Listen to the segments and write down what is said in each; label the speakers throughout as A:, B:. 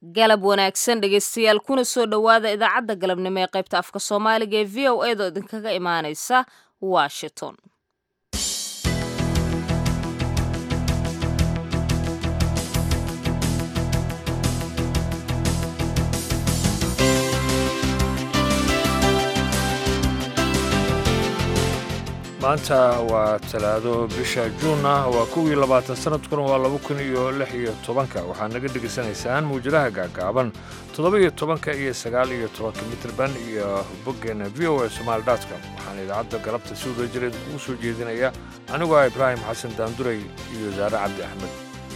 A: galab wanaagsan dhegeystayaal kuna soo dhowaada idaacadda galabnimo ee qaybta afka soomaaliga ee v o edo idinkaga imaaneysa washington
B: maanta waa talaado bisha juun ah waa kuwii labaatan sanadkuna waa laba kun iyo lix iyo tobanka waxaad naga dhegaysanaysaan muwjadaha gaagaaban toddoba iyo tobanka iyo sagaal iyo tobanka mitrband iyo boggeena v o a somaali dotcom waxaana idaacadda galabta si wada jireed ugu soo jeedinaya anigoo ah ibraahim xasan daanduray iyo wasaare cabdi axmed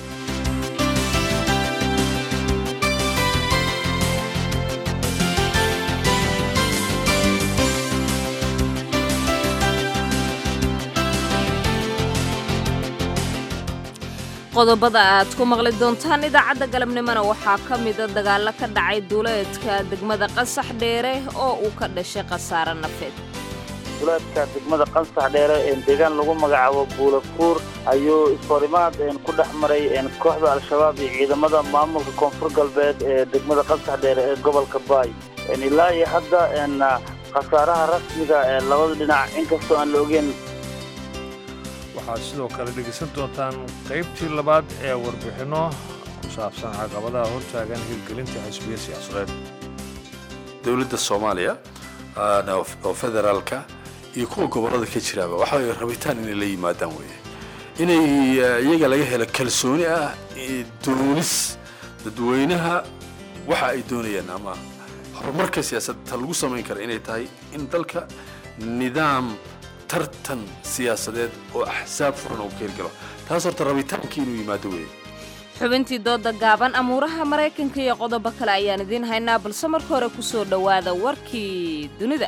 A: qodobada aad ku maqli doontaan idaacadda galabnimona waxaa ka mida dagaallo ka dhacay duuleedka degmada qasax dheere oo uu ka dhashay khasaare nafeed
C: duleedka degmada qansax dheere ee deegaan lagu magacaabo buulakuur ayuu isforimaad ku dhex maray kooxda al-shabaab iyo ciidamada maamulka koonfur galbeed ee degmada qansax dheere ee gobolka baay ilaa iyo hadda khasaaraha rasmiga ee labada dhinac inkastoo aan la ogeyn
B: waxaad sidoo kale dhegaysan doontaan qaybtii labaad ee warbixinno ku saabsan caqabadaha hortaagan hirgelinta xisbiya siyaasadeed
D: dowladda soomaaliya oo federaalka iyo kuwa gobollada ka jiraaba waxa way rabitaan inay la yimaadaan weeye inay iyaga laga helo kalsooni ah doonis dadweynaha waxa ay doonayaan ama horumarka siyaasadta lagu samayn kara inay tahay in dalka nidaam tartan siyaasadeed oo axsaab furan oo ka hirgalo taas horta rabitaankii inuu yimaado weeye
A: xubintii dooda gaaban amuuraha maraykanka iyo qodobo kale ayaan idiin haynaa balse marka hore ku soo dhowaada warkii dunida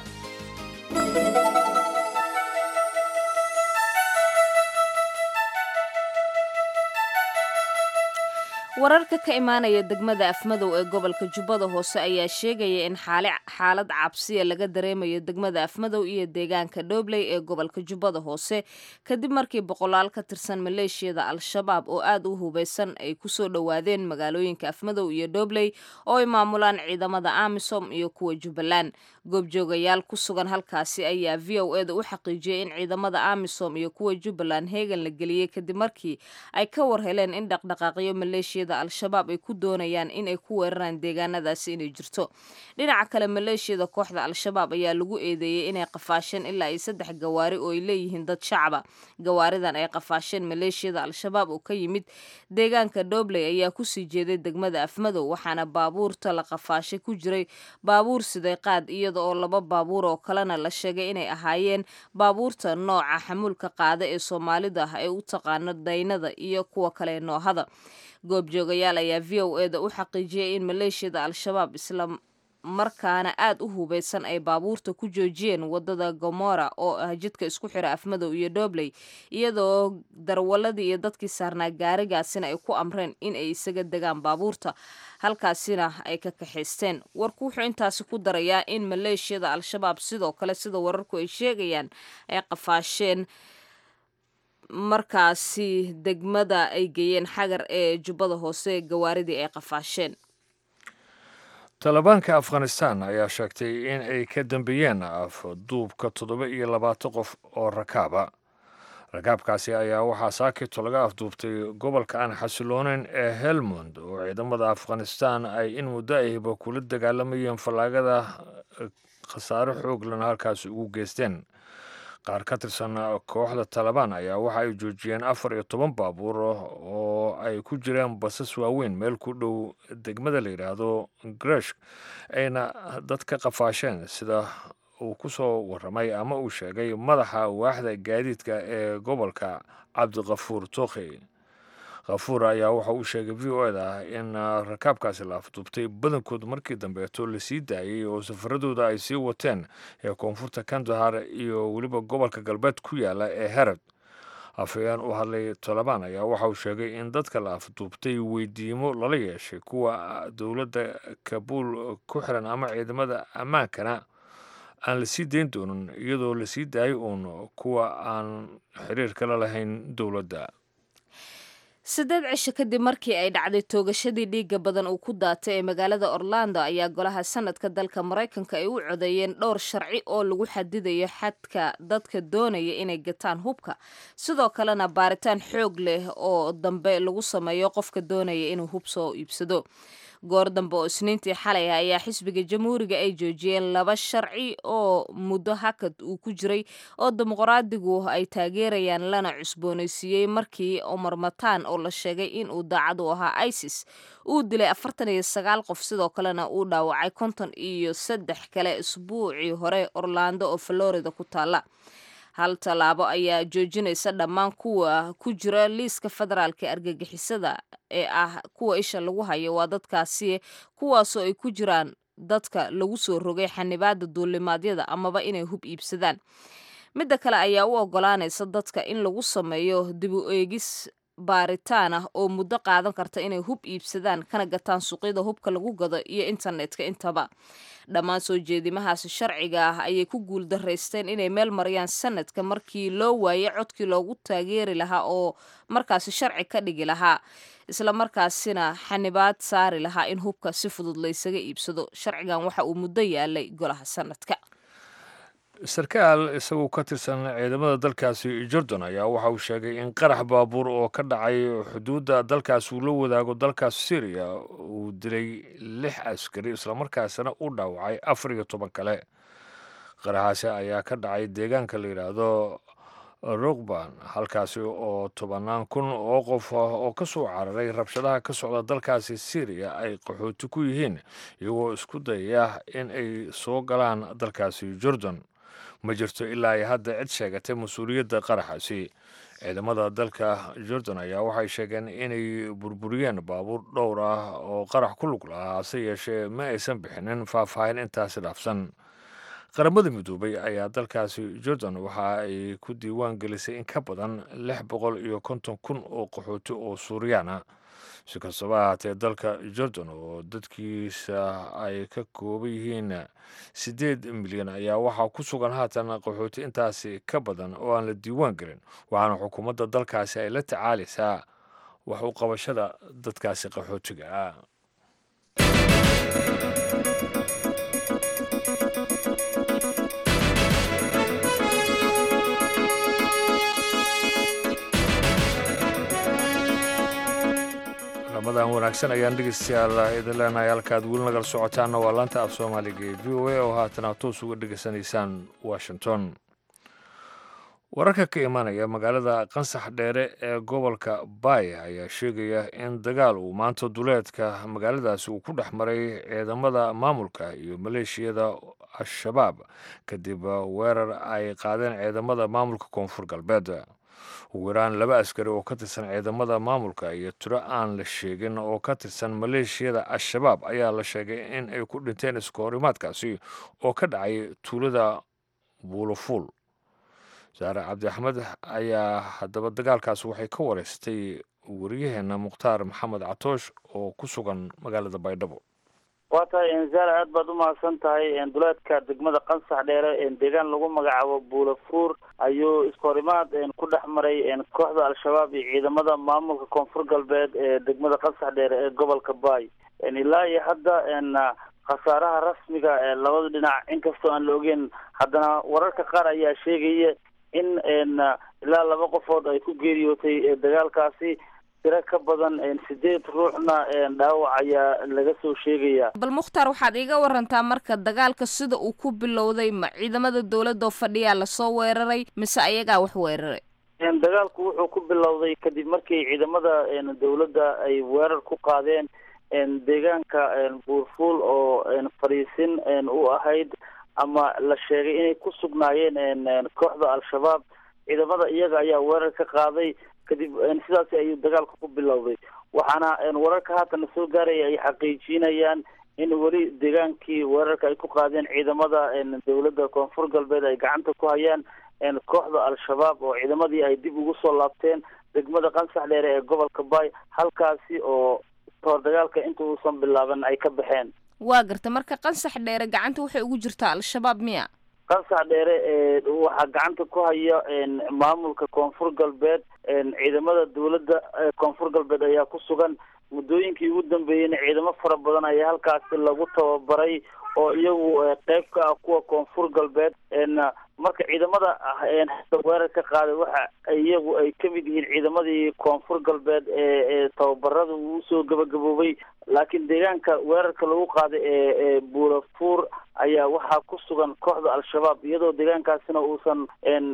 A: wararka ka imaanaya degmada afmadow ee gobolka jubbada hoose ayaa sheegaya in xaalad cabsiya laga dareemayo degmada afmadow iyo deegaanka dhobley ee gobolka jubbada hoose kadib markii boqolaal ka tirsan maleeshiyada al-shabaab oo aad u hubeysan ay kusoo dhowaadeen magaalooyinka afmadow iyo dhobley oo ay maamulaan ciidamada amisom iyo kuwa jubbaland goobjoogayaal ku sugan halkaasi ayaa v o eda u xaqiijiyey in ciidamada amisom iyo kuwa jubbaland heegan la geliyey kadib markii ay ka war heleen in dhaqdhaqaaqyo maleeshiyada al-shabaab ay ku doonayaan inay ku weeraraan deegaanadaasi inay jirto dhinaca kale maleeshiyada kooxda al-shabaab ayaa lagu eedeeyey inay qafaasheen ilaa iyo saddex gawaari oo ay leeyihiin dad shacaba gawaaridan ay qafaasheen maleeshiyada al-shabaab oo ka yimid deegaanka dhobley ayaa kusii jeeday degmada afmadow waxaana baabuurta la qafaashay ku jiray baabuur siday qaad iyada oo laba baabuur oo kalena la sheegay inay ahaayeen baabuurta nooca xamuulka qaada ee soomaalida ah ee u taqaano daynada iyo kuwa kale noohada goobjoogayaal ayaa v o eda u xaqiijiyay in maleeshiyada al-shabaab isla markaana aad u hubeysan ay baabuurta ku joojiyeen wadada gomora oo ah jidka isku xira afmadow iyo dhobley iyadoo darwaladii iyo dadkii saarnaa gaarigaasina ay ku amreen in ay isaga degaan baabuurta halkaasina ay ka kaxaysteen warku wuxuu intaasi ku darayaa in maleeshiyada al-shabaab sidoo kale sida wararku ay sheegayaan ay qafaasheen markaasi degmada ay geeyeen xagar ee jubbada hoose gawaaridii ay qafaasheen
B: talibaanka afghanistan ayaa sheegtay in ay ka dambeeyeen afduubka toddoba iyo labaatan qof oo rakaaba rakaabkaasi ayaa waxaa saakito laga afduubtay gobolka aan xasilooneyn ee helmond oo ciidamada afghanistan ay in muddo ahiba kula dagaalamayeen fallaagada khasaare xooglan halkaasi ugu geysteen qaar ka tirsan kooxda talabaan ayaa waxa ay joojiyeen afar iyo toban baabuur oo ay ku jiraan basas waaweyn meel ku dhow degmada la yidhaahdo gresh ayna dad ka qafaasheen sida uu ku soo warramay ama uu sheegay madaxa waaxda gaadiidka ee gobolka cabdikafuur tookhi khafuur ayaa waxa uu sheegay v o eda in rakaabkaasi la afduubtay badankood markii dambeeto lasii daayey oo safaradooda ay sii wateen ee koonfurta kandahar iyo weliba gobolka galbeed ku yaala ee herod afhayeen u hadlay tolobaan ayaa waxa uu sheegay in dadka la afduubtay weydiimo lala yeeshay kuwa dowladda kabuul ku xiran ama ciidamada ammaankana aan la sii dayn doonin iyadoo lasii daayay uun kuwa aan xiriir kala lahayn dowladda
A: siddeed cisho kadib markii ay dhacday toogashadii dhiigga badan uu ku daatay ee magaalada orlando ayaa golaha sanadka dalka maraykanka ay u codeeyeen dhowr sharci oo lagu xadidayo xadka dadka doonaya inay gataan hubka sidoo kalena baaritaan xoog leh oo dambe lagu sameeyo qofka doonaya inuu hub soo iibsado goor dambe oo isniintii xalay ah ayaa xisbiga jamhuuriga ay joojiyeen laba sharci oo muddo hakad uu ku jiray oo dimuqraadigu ay taageerayaan lana cusboonaysiiyey markii omar matan oo la sheegay in uu daacad u ahaa isis uu dilay afartan iyo sagaal qof sidoo kalena uu dhaawacay konton iyo saddex kale isbuucii hore orlando oo florida ku taala hal tallaabo ayaa joojinaysa dhammaan kuwa ku jira liiska federaalka argagixisada ee ah kuwa isha lagu hayo waa dadkaasi kuwaasoo ay ku jiraan dadka lagu soo rogay xanibaada duulimaadyada amaba inay hub iibsadaan midda kale ayaa u ogolaanaysa dadka in lagu sameeyo dib u eegis baaritaan ah oo muddo qaadan karta inay hub iibsadaan kana gataan suuqyada hubka lagu gado iyo internetka intaba dhammaan soo jeedimahaasi sharciga ah ayay ku guul daraysteen inay meel mariyaan sanadka markii loo waayay codkii loogu taageeri lahaa oo markaasi sharci ka dhigi lahaa isla markaasina xanibaad saari lahaa in hubka si fudud laysaga iibsado sharcigan waxa uu muddo yaalay golaha sanadka
B: sarkaal isagoo ka tirsan ciidamada dalkaasi jordan ayaa waxa uu sheegay in qarax baabuur oo ka dhacay xuduudda dalkaas uu la wadaago dalkaas syriya uu dilay lix askari islamarkaasina u dhaawacay afar iyo toban kale qaraxaasi ayaa ka dhacay deegaanka la yidhaahdo rugban halkaasi oo tobannaan kun oo qof ah oo ka soo cararay rabshadaha ka socda dalkaasi syriya ay qaxooti ku yihiin iyagoo isku dayaya in ay soo galaan dalkaasi jordan ma jirto ilaa ay hadda cid sheegatay mas-uuliyadda qaraxaasi ciidamada dalka jordan ayaa waxay sheegeen inay burburiyeen baabuur dhowr ah oo qarax ku lug lahaa hase yeeshee ma aysan bixinin faahfaahin intaasi dhaafsan qaramada midoobay ayaa dalkaasi jordan waxa ay ku diiwaan gelisay in ka badan lix boqol iyo konton kun oo qaxooti oo suuriyaan ah si kastaba ahaatee dalka jordan oo dadkiisa ay ka kooban yihiin siddeed milyan ayaa waxaa ku sugan haatan qaxooti intaasi ka badan oo aan la diiwaan gelin waxaana xukuumadda dalkaasi ay la tacaalaysaa wax u qabashada dadkaasi qaxootiga ah ramadan wanaagsan ayaan dhegeystayaal idin leenahay halkaad weli nagala socotaanna waa laanta af soomaaliga ee v o a oo haatana toos uga dhegeysanaysaan washington wararka ka imanaya magaalada qansax dheere ee gobolka baaya ayaa sheegaya in dagaal uu maanta duleedka magaaladaasi uu ku dhex maray ciidamada maamulka iyo maleeshiyada al-shabaab kadib weerar ay qaadeen ciidamada maamulka koonfur galbeed ugu yaraan laba askari oo ka tirsan ciidamada maamulka iyo tiro aan la sheegin oo ka tirsan maleeshiyada al-shabaab ayaa la sheegay in ay ku dhinteen iskahorimaadkaasi oo ka dhacay tuulada buulofuul saare cabdi axmed ayaa haddaba dagaalkaas waxay ka wareystay waryaheena mukhtaar maxamed catoosh oo ku sugan magaalada baydhabo
C: waa tahay zaara aad baad umahadsan tahay duleedka degmada qansax dheere deegaan lagu magacaabo buulafuur ayuu iskahorimaad ku dhex maray kooxda al-shabaab iyo ciidamada maamulka koonfur galbeed ee degmada qansax dheere ee gobolka baay ilaa iyo hadda khasaaraha rasmiga ee labada dhinac inkastoo aan la ogeyn haddana wararka qaar ayaa sheegaya in ilaa laba qofood ay ku geeriyootay dagaalkaasi tiro ka badan sideed ruuxna dhaawac ayaa laga soo sheegaya
A: bal mukhtaar waxaad iiga warantaa marka dagaalka sida uu ku bilowday ma ciidamada dowladda oo fadhiyaa lasoo weeraray mise ayagaa wax weeraray
C: dagaalku wuxuu ku bilowday kadib markii ciidamada dowladda ay weerar ku qaadeen deegaanka buurfuul oo fadhiisin u ahayd ama la sheegay inay ku sugnaayeen kooxda al-shabaab ciidamada iyaga ayaa weerar ka qaaday kadib sidaas ayuu dagaalka ku bilowday waxaana wararka haatan soo gaaraya ay xaqiijinayaan in weli deegaankii weerarka ay ku qaadeen ciidamada dowladda koonfur galbeed ay gacanta ku hayaan kooxda al-shabaab oo ciidamadii ay dib ugu soo laabteen degmada qansax dheere ee gobolka baay halkaasi oo kahor dagaalka inta uusan bilaaban ay ka baxeen
A: waa garta marka qansax dheere gacanta waxay ugu jirtaa al-shabaab miya
C: qansax dheere waxaa gacanta ku haya maamulka koonfur galbeed ciidamada dawladda koonfur galbeed ayaa ku sugan muddooyinkii ugu dambeeyeyna ciidamo fara badan ayaa halkaasi lagu tababaray oo iyagu qeyb ka ah kuwa koonfur galbeed marka ciidamada hadda weerar ka qaaday waxa iyagu ay ka mid yihiin ciidamadii koonfur galbeed ee tababarada uu usoo gabagaboobay laakiin deegaanka weerarka lagu qaaday ee buurafuur ayaa waxaa ku sugan kooxda al-shabaab iyadoo deegaankaasina uusan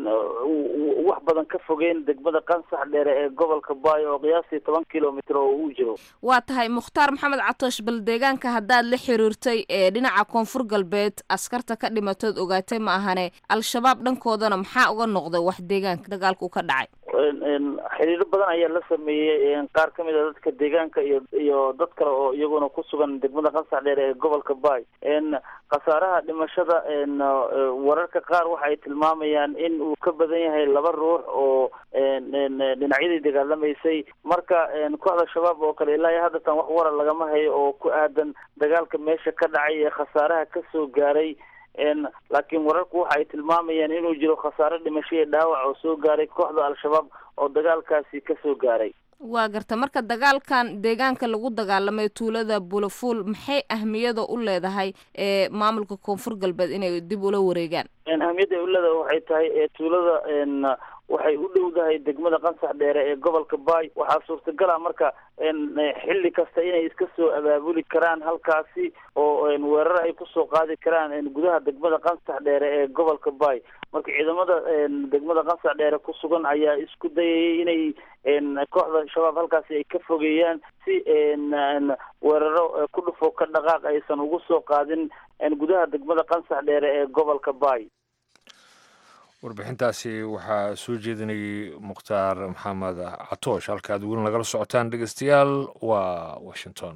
C: wax badan ka fogeyn degmada qansax dheere ee gobolka baayo oo qiyaastii toban kilomitr oo uu jiro
A: waa tahay mukhtaar maxamed catoosh bal deegaanka haddaad la xiriirtay ee dhinaca koonfur galbeed askarta ka dhimatood ogaatay ma ahane al-shabaab dhankoodana maxaa uga noqday wax deegaanka dagaalku ka dhacay
C: xiriiro badan ayaa la sameeyey qaar ka mid a dadka deegaanka iyo iyo dad kale oo iyaguna ku sugan degmada qansax dheere ee gobolka baay khasaaraha dhimashada wararka qaar waxay tilmaamayaan in uu ka badan yahay laba ruux oo dhinacyadii dagaalamaysay marka kooxda shabaab oo kale ilaa iyo haddatan wax warar lagama hayo oo ku aadan dagaalka meesha ka dhacay ee khasaaraha kasoo gaaray laakiin wararku waxa ay tilmaamayaan inuu jiro khasaare dhimasho iyo dhaawac oo soo gaaray kooxda al-shabaab oo dagaalkaasi kasoo gaaray
A: waa garta marka dagaalkan deegaanka lagu dagaalamay tuulada bulafuul maxay ahmiyada u leedahay ee maamulka koonfur galbeed inay dib ula wareegaan
C: ahmiyadda ay u leedahay waxay tahay tuulada waxay u dhowdahay degmada qansax dheere ee gobolka baay waxaa suurtagal ah marka xilli kasta inay iska soo abaabuli karaan halkaasi oo weerar ay kusoo qaadi karaan gudaha degmada qansax dheere ee gobolka baay marka ciidamada degmada qansax dheere ku sugan ayaa isku dayayay inay kooxda shabaab halkaasi ay ka fogeeyaan si weeraro ku dhufo ka dhaqaaq aysan ugu soo qaadin gudaha degmada qansax dheere ee gobolka baay
B: warbixintaasi waxaa soo jeedinayay mukhtaar maxamed catoosh halka ad weli nagala socotaan dhegeystayaal waa washington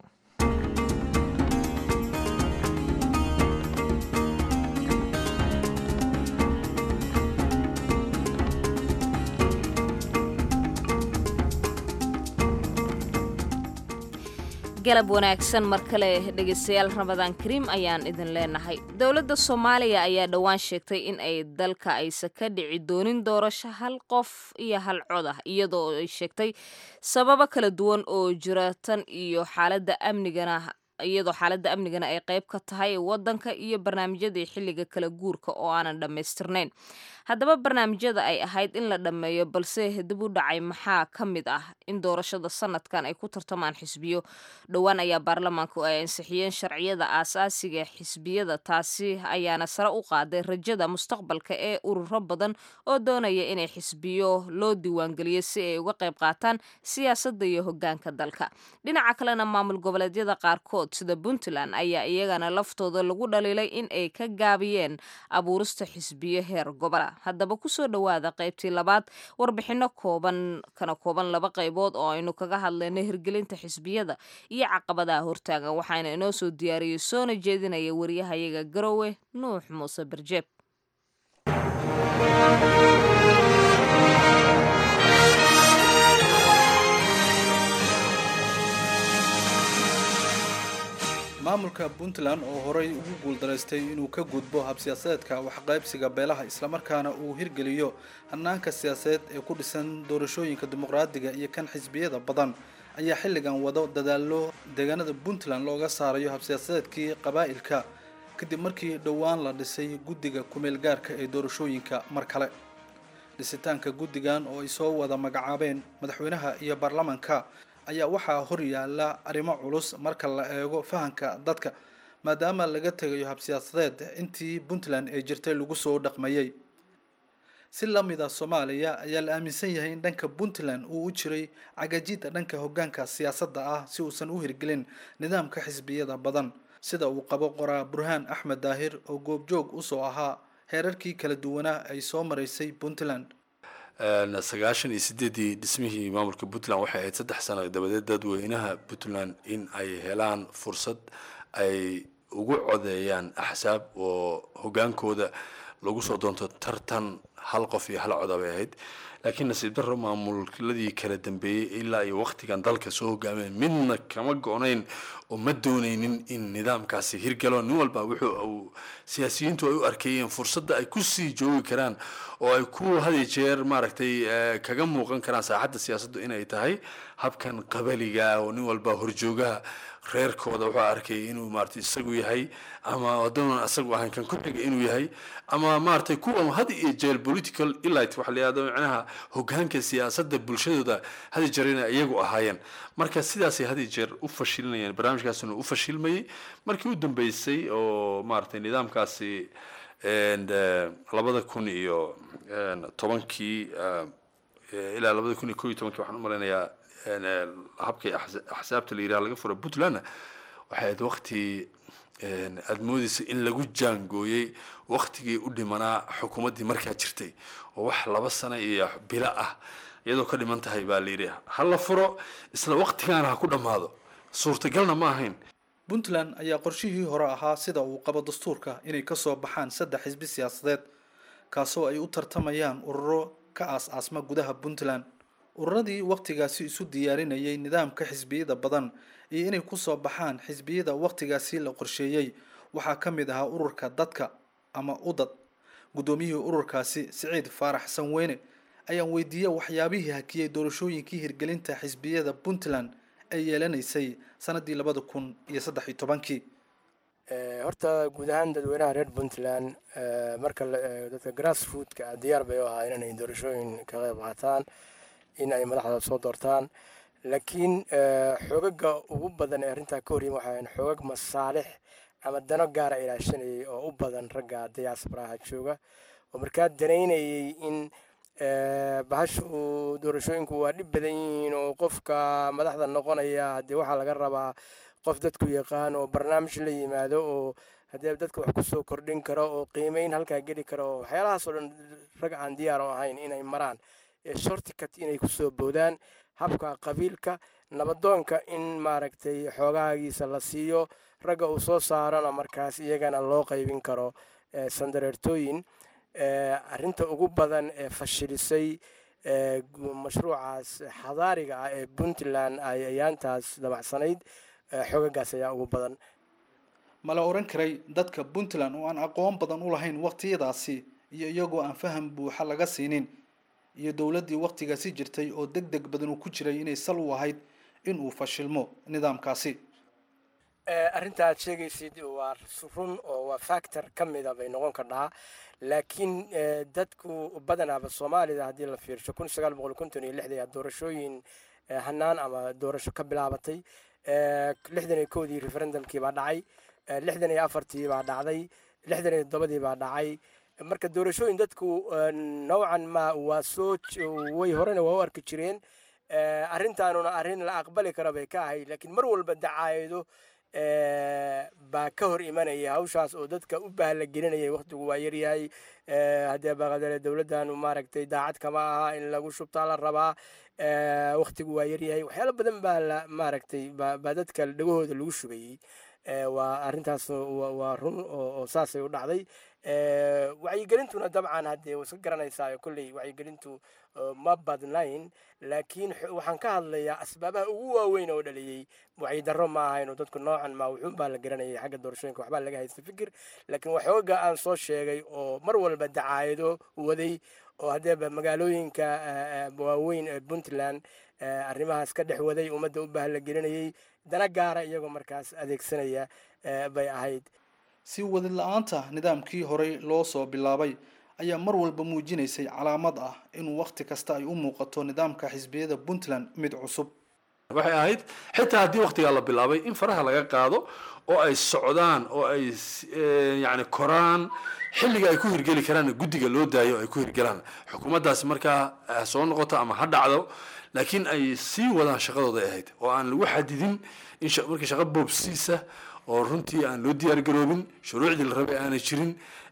A: galab wanaagsan mar kale dhegeystayaal ramadaan kariim ayaan idin leenahay dowladda soomaaliya ayaa dhowaan sheegtay in ay dalka aysa ka dhici doonin doorasho hal qof iyo hal cod ah iyadoo ay sheegtay sababo kala duwan oo jira tan iyo xaaladda amnigana iyadoo xaaladda amnigana ay qayb ka tahay waddanka iyo barnaamijyadii xilliga kala guurka oo aanan dhammaystirnayn haddaba barnaamijyada ay ahayd in la dhammeeyo balse dib u dhacay maxaa ka mid ah in doorashada sanadkan ay ku tartamaan xisbiyo dhowaan ayaa baarlamaanku ay ansixiyeen sharciyada aasaasiga xisbiyada taasi ayaana sare u qaaday rajada mustaqbalka ee ururo badan oo doonaya inay xisbiyo loo diiwaangeliyo si ay uga qayb qaataan siyaasadda iyo hogaanka dalka dhinaca kalena maamul goboleedyada qaarkood sida puntland ayaa iyagana laftooda lagu dhaliilay in ay ka gaabiyeen abuurista xisbiyo heer gobola haddaba kusoo dhowaada qaybtii labaad warbixino kooban kana kooban laba qaybood oo aynu kaga hadlayno hirgelinta xisbiyada iyo caqabadaha hortaagan waxaana inoo soo diyaariyey soona jeedinaya wariyahayaga garowe nuux muuse barjeeb
E: maamulka puntland oo horey ugu guuldaraystay inuu ka gudbo habsiyaasadeedka waxqaybsiga beelaha islamarkaana uu hirgeliyo hanaanka siyaasadeed ee ku dhisan doorashooyinka dimuqraadiga iyo kan xisbiyada badan ayaa xilligan wado dadaallo deegaanada puntland looga saarayo habsiyaasadeedkii qabaa'ilka kadib markii dhowaan la dhisay guddiga kumeel gaarka ee doorashooyinka mar kale dhisitaanka guddigan oo ay soo wada magacaabeen madaxweynaha iyo baarlamanka ayaa waxaa hor yaalla arrimo culus marka la eego fahanka dadka maadaama laga tegayo habsiyaasadeed intii puntland ee jirtay lagu soo dhaqmayey si lamida soomaaliya ayaa la aaminsan yahay in dhanka puntland uu u jiray cagajida dhanka hogaanka siyaasadda ah si uusan u hirgelin nidaamka xisbiyada badan sida uu qabo qoraa burhaan axmed daahir oo goobjoog usoo ahaa heerarkii kala duwanaa ay soo maraysay puntland
D: sagaashan iyo sideedii dhismihii maamulka puntland waxay ahayd saddex sano dabadeed dadweynaha puntland in ay helaan fursad ay ugu codeeyaan axsaab oo hogaankooda lagu soo doonto tartan hal qof iyo hal coda bay ahayd laakiin nasiib darro maamuladii kala dambeeyey ilaa iyo waktigan dalka soo hogaameen midna kama go-nayn oo ma doonaynin in nidaamkaasi hirgalo nin walba wuxuu siyaasiyiintu ay u arkayeen fursadda ay kusii joogi karaan oo ay ku hadi jeer maaragtay kaga muuqan karaan saaxadda siyaasaddu inay tahay habkan qabaliga oo nin walba horjoogaha reerkooda wuxuu arkayay inuu maarata isagu yahay ama haddoonan isagu ahayn kan ku xiga inuu yahay ama maaragtay kuwa had iyo jeer political elite waxa la yihahdo macnaha hogaanka siyaasadda bulshadooda hadi jeer inay iyagu ahaayeen marka sidaasay hadi jeer u fashilinayeen barnaamijkaasina u fashilmayay markii u dambeysay oo maaragtay nidaamkaasi labada kun iyo tobankii ilaa labada kun iyo ko iyo tobankii waxaan u malaynayaa habkii axsaabta la yidhaha laga fura puntlandna waxay ahayd wakti aada moodeysa in lagu jaangooyey waktigii u dhimanaa xukuumaddii markaa jirtay oo wax laba sano iyo bilo ah iyadoo ka dhiman tahay baa la yidhi ha la furo isla waktigaana ha ku dhammaado suurtagalna ma ahayn
E: puntland ayaa qorshihii hore ahaa sida uu qabo dastuurka inay kasoo baxaan saddex xisbi siyaasadeed kaasoo ay u tartamayaan ururo ka aas-aasma gudaha puntland ururadii wakhtigaasi isu diyaarinayay nidaamka xisbiyada badan iyo inay kusoo baxaan xisbiyada wakhtigaasi la qorsheeyey waxaa ka mid ahaa ururka dadka ama udad guddoomiyihii ururkaasi siciid faarax sanweyne ayaan weydiiyey waxyaabihii hakiyey doorashooyinkii hirgelinta xisbiyada puntland ay yeelanaysay sanadii labada kun iyo saddex iyo tobankii
F: horta guud ahaan dadweynaha reer puntland marka la eego dadka grass rootka diyaar bay u ahaa inay doorashooyin ka qayb qaataan in ay madaxda soo doortaan laakiin xoogaga ugu badan ee arrintaa ka horyima waxaa xoogag masaalix ama dano gaara ilaashanayay oo u badan ragga diyaasbaraha jooga oo markaa danaynayay in bahashu doorashooyinku waa dhib badan yihiin oo qofka madaxda noqonaya haddii waxaa laga rabaa qof dadku yaqaan oo barnaamij la yimaado oo haddee dadka wax kusoo kordhin karo oo qiimeyn halkaa geli karo oo waxyaalahaas oo dhan rag aan diyaar oo ahayn inay maraan shorticut inay kusoo boodaan habka qabiilka nabadoonka in maaragtay xoogaagiisa la siiyo ragga uu soo saarana markaas iyagana loo qaybin karo sandareertooyin arrinta ugu badan ee fashilisay mashruucaas xadaariga ah ee puntland ay ayaantaas dabacsanayd xoogagaas ayaa ugu badan
E: ma la odhan karay dadka puntland oo aan aqoon badan u lahayn wakhtiyadaasi iyo iyagoo aan faham buuxa laga siinin iyo dowladdii wakhtigaasi jirtay oo deg deg badan uu ku jiray inay sal u ahayd in uu fashilmo nidaamkaasi
F: arrinta aad sheegaysid waa run oo waa factor ka mida bay noqon kardhaa laakiin dadku badanaaba soomaalida haddii la fiirsho kun sagaal boqol konton iyo lixdii doorashooyin hanaan ama doorasho ka bilaabatay lixdan iyo kowdii referendumkii baa dhacay lixdan iyo afartii baa dhacday lixdan iyo toddobadii baa dhacay marka doorashooyin dadku nowcan ma waa soo way horena waa u arki jireen arrintaanuna arrin la aqbali kara bay ka ahayd laakiin mar walba dacaayado baa ka hor imanaya hawshaas oo dadka u bahla gelinayay waktigu waa yaryahay haddee baqadale dowladdanu maaragtay daacad kama aha in lagu shubtaa la rabaa waktigu waa yaryahay waxyaalo badan baa la maaragtay baa dadka dhagahooda lagu shubayey waa arrintaas waa run oo saasay u dhacday wacyigelintuna dabcan haddee iska garanaysaa kolley wacyigelintu ma badnayn laakiin waxaan ka hadlayaa asbaabaha ugu waaweyn oo dhaliyey wacyidarro ma ahayn oo dadku noocan ma wuxuun baa la garanayay xagga doorashooyinka waxbaa laga haysta fikir laakiin waxooga aan soo sheegay oo mar walba dacaayado waday oo haddeeba magaalooyinka waaweyn ee puntland arrimahaas ka dhex waday ummadda u baah la gelinayay dana gaara iyagoo markaas adeegsanaya bay ahayd
E: si wadid la-aanta nidaamkii horey loo soo bilaabay ayaa mar walba muujinaysay calaamad ah inuu wakhti kasta ay u muuqato nidaamka xisbiyada puntland mid cusub
D: waxay ahayd xitaa haddii waktigaa la bilaabay in faraha laga qaado oo ay socdaan oo ay yani koraan xilliga ay ku hirgeli karaan guddiga loo daayo ay ku hirgelaan xukuumaddaasi markaa soo noqoto ama ha dhacdo laakiin ay sii wadaan shaqadooda ahayd oo aan lagu xadidin in markii shaqo boobsiisa oo runtii aan loo diyaar garoobin shuruucdii la rabay aanay jirin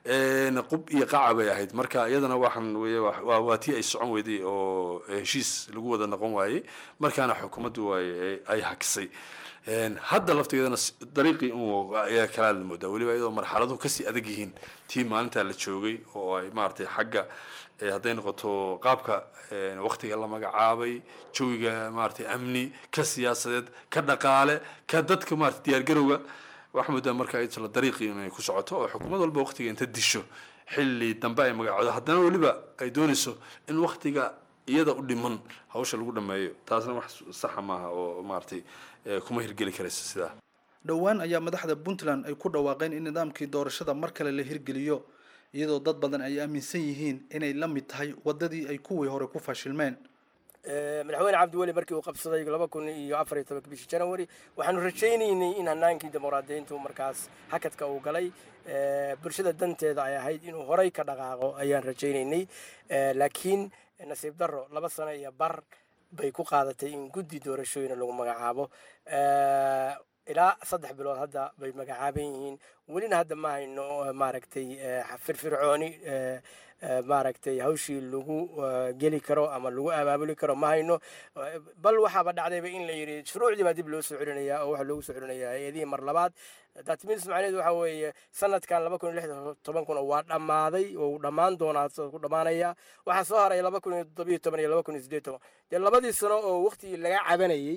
D: qub iyo qaca bay ahayd marka iyadana waxaan weye waa tii ay socon weyday oo heshiis lagu wada noqon waayey markaana xukuumaddu ay hakisay hadda laftigeedana dariiqii un ayaa kalaa la moodaa weliba iyadoo marxaladuhu kasii adag yihiin tii maalintaa la joogay oo ay maaragtay xagga hadday noqoto qaabka waktiga la magacaabay jawiga maaragtay amni ka siyaasadeed ka dhaqaale ka dadka maarata diyaargarowga waxaa moodaa marka la dariiqii inay ku socoto oo xukuumad walba waktiga inta disho xilli dambe ay magacoodo haddana weliba ay doonayso in waktiga iyada u dhiman hawsha lagu dhameeyo taasna wax saxa maaha oo maaragtay kuma hirgeli karaysa sidaa
E: dhowaan ayaa madaxda puntland ay ku dhawaaqeen in nidaamkii doorashada mar kale la hirgeliyo iyadoo dad badan ay aaminsan yihiin inay la mid tahay waddadii ay kuwii hore ku fashilmeen
F: madaxweyne cabdiweli markii uu qabsaday laba kun iyo afar iyo tobanka bishii january waxaanu rajaynaynay in hanaankii dimuqraadiyiintu markaas hakadka uu galay bulshada danteeda ay ahayd inuu horay ka dhaqaaqo ayaan rajaynaynay laakiin nasiib darro laba sano iyo bar bay ku qaadatay in guddi doorashooyina lagu magacaabo ilaa saddex bilood hadda bay magacaaban yihiin welina hadda ma hayno maaragtay firfircooni maaragtay hawshii lagu geli karo ama lagu abaabuli karo ma hayno bal waxaaba dhacdayba in la yidhi shuruucdii baa dib loo soo celinayaa oo waxaa loogu soo celinayaa hay-adihii mar labaad datmins macnaheedu waxa weeye sanadkan laba kun iyo lix toban kuna waa dhammaaday oo dhammaan doonaa ku dhammaanaya waxaa soo haray laba kun iyo toddobiyo toban iyo laba kun iyo siddeed toban dee labadii sano oo waqtigii laga cabanayey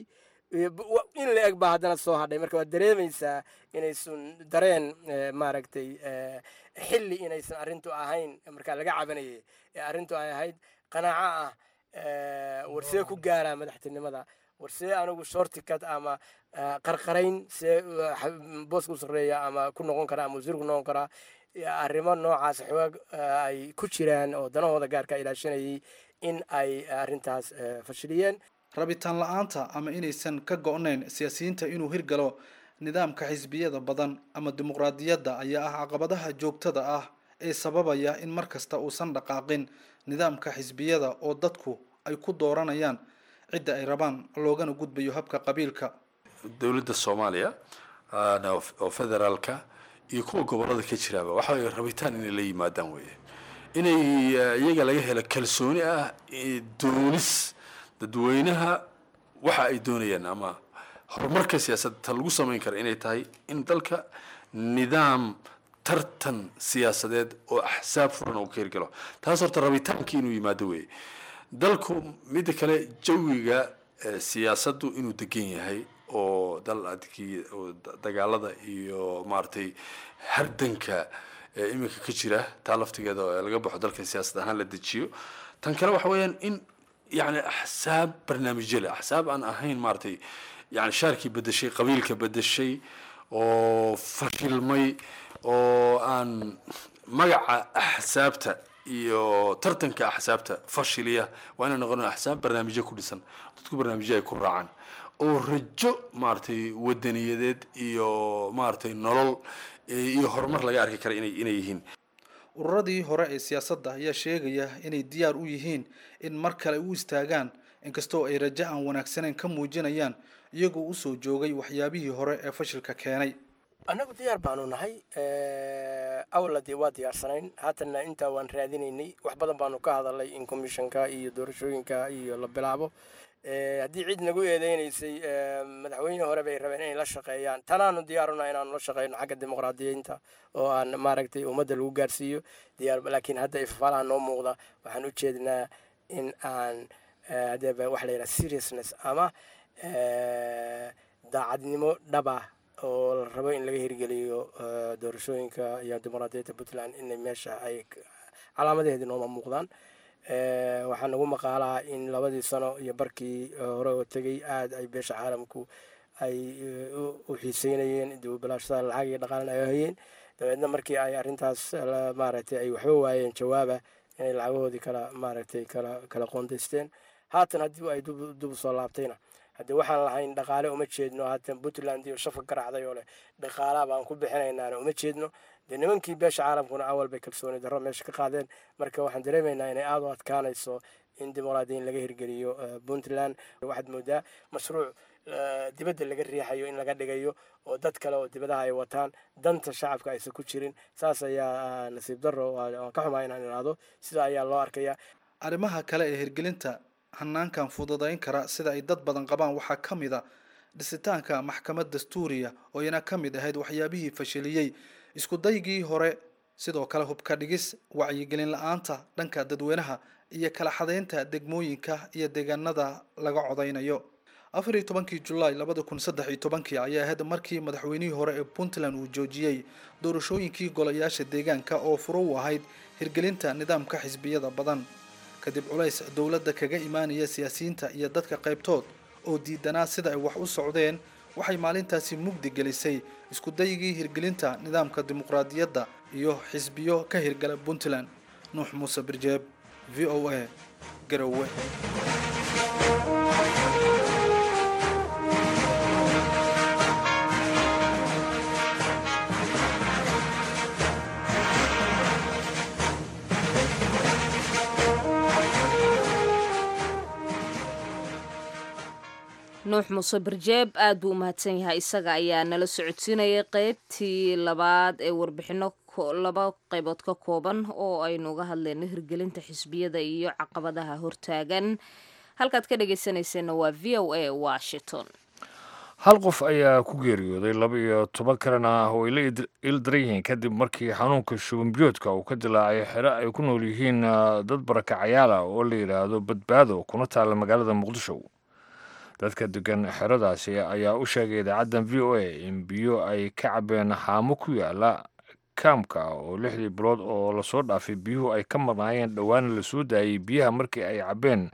F: in la eg baa haddana soo hadhay marka waad dareemaysaa inaysun dareen maaragtay xilli inaysan arrintu ahayn markaa laga cabanayay ee arrintu ay ahayd qanaaco ah warsee ku gaaraa madaxtinimada warsee anigu shorticut ama qarqarayn see booska u sarreeya ama ku noqon karaa ama wasiir ku noqon karaa arrimo noocaas xoog ay ku jiraan oo danahooda gaarka ilaashanayay in ay arrintaas fashiliyeen
E: rabitaan la-aanta ama inaysan ka go-nayn siyaasiyiinta inuu hirgalo nidaamka xisbiyada badan ama dimuqraadiyadda ayaa ah caqabadaha joogtada ah ee sababaya in mar kasta uusan dhaqaaqin nidaamka xisbiyada oo dadku ay ku dooranayaan cidda ay rabaan loogana gudbayo habka qabiilka
D: dowladda soomaaliya oo federaalka iyo kuwa gobolada ka jiraaba waxa way rabitaan inay la yimaadaan weeye inay iyaga laga helo kalsooni ah doonis dadweynaha waxa ay doonayaan ama horumarka siyaasadda ta lagu samayn kara inay tahay in dalka nidaam tartan siyaasadeed oo axsaab furan uu ka hirgalo taas horta rabitaankii inuu yimaado weeye dalku midda kale jawiga siyaasaddu inuu degan yahay oo dal adkii dagaalada iyo maaragtay hardanka iminka ka jira taa laftigeeda laga baxo dalka siyaasad ahaan la dejiyo tan kale waxa weeyaan in يعني أحساب برنامج له أحساب أنا أهين مارتي يعني شاركي بدا شيء قبيلك بدا شيء وفشل مي وأن مقع أحسابته iyo tartanka axsaabta fashiliya waa inay noqon axsaab barnaamijyo ku dhisan dadku barnaamijyo ay ku raacaan oo rajo maaragtay wadaniyadeed iyo maaragtay nolol iyo horumar laga arki kara inay inay yihiin
E: ururadii hore ee siyaasadda ayaa sheegaya inay diyaar u yihiin in mar kale u istaagaan inkastoo ay rajo aan wanaagsaneyn ka muujinayaan iyagoo usoo joogay waxyaabihii hore ee fashilka keenay
F: annagu diyaar baanu nahay awla dee waa diyaarsanayn haatanna intaa waan raadinaynay wax badan baanu ka hadalay in commissionka iyo doorashooyinka iyo la bilaabo haddii cid nagu eedeynaysay madaxweyne hore bay rabeen inay la shaqeeyaan tanaanu diyaaruna inaanu la shaqeyno xagga dimuqraadiyiinta oo aan maaragtay ummadda lagu gaarsiiyo diyaar laakiin hadda ifafaalaha noo muuqda waxaan u jeednaa in aan hadeeba waxa la yidhaha seriousness ama daacadnimo dhaba oo la rabo in laga hirgeliyo doorashooyinka iyo dimuqraadiyadda puntland inay meesha ay calaamadaheedi nooma muuqdaan waxaa nagu maqaalaa in labadii sano iyo barkii hore oo tegey aada ay beesha caalamku ay u xiiseynayeen dibubalaashada lacag iyo dhaqaalin ay hayeen dabeedna markii ay arrintaas maaragtay ay waxba waayeen jawaaba inay lacagahoodii kala maaragtay kala kala qoondaysteen haatan haddii ay dub soo laabtayna haddii waxaan lahayn dhaqaale uma jeedno haatan puntland iyo shafka garaacday oo leh dhaqaalaha baan ku bixinaynaana uma jeedno dee nimankii beesha caalamkuna awal bay kalsooni darro meesha ka qaadeen marka waxaan dareemaynaa inay aada u adkaanayso in dimuqraadiyin laga hirgeliyo puntland waxaad moodaa mashruuc dibadda laga riixayo in laga dhigayo oo dad kale oo dibadaha ay wataan danta shacabka aysan ku jirin saas ayaa nasiib darro waan ka xumaa inaan idhaahdo sida ayaa loo arkaya
E: arrimaha kale ee hirgelinta hanaankan fududayn kara sida ay dad badan qabaan waxaa ka mid a dhisitaanka maxkamad dastuuriya oo iyana ka mid ahayd waxyaabihii fashiliyey isku daygii hore sidoo kale hubka dhigis wacyigelin la-aanta dhanka dadweynaha iyo kala xadaynta degmooyinka iyo deegaanada laga codaynayo afar iyo tobankii julaay labada kun saddex iyo tobankii ayaa ahayd markii madaxweynihii hore ee puntland uu joojiyey doorashooyinkii golayaasha deegaanka oo furo u ahayd hirgelinta nidaamka xisbiyada badan kadib culays dowladda kaga imaanaya siyaasiyiinta iyo dadka qaybtood oo diidanaa sida ay wax u socdeen waxay maalintaasi mugdi gelisay isku daygii hirgelinta nidaamka dimuqraadiyadda iyo xisbiyo ka hirgala puntland nuux muuse birjeeb v o a garowe
A: nuux muuse barjeeb aad buu u mahadsan yahay isaga ayaa nala socodsiinayay qeybtii labaad ee warbixino laba qaybood ka kooban oo aynu uga hadlayno hirgelinta xisbiyada iyo caqabadaha hortaagan halkaad ka dhegeysaneyseenna waa v o a washington
B: hal qof ayaa ku geeriyooday laba iyo toban kalena oo ay la ildaran yihiin kadib markii xanuunka shubanbiyoodka uu ka dilaacay xero ay ku nool yihiin dad barakacayaala oo la yidhaahdo badbaado kuna taalla magaalada muqdisho dadka degan xeradaasi ayaa u sheegay idaacaddan v o a in biyo ay ka cabeen haamo ku yaala kaamka oo lixdii bilood oo lasoo dhaafay biyuhu ay ka marnaayeen dhowaana lasoo daayey biyaha markii ay cabbeen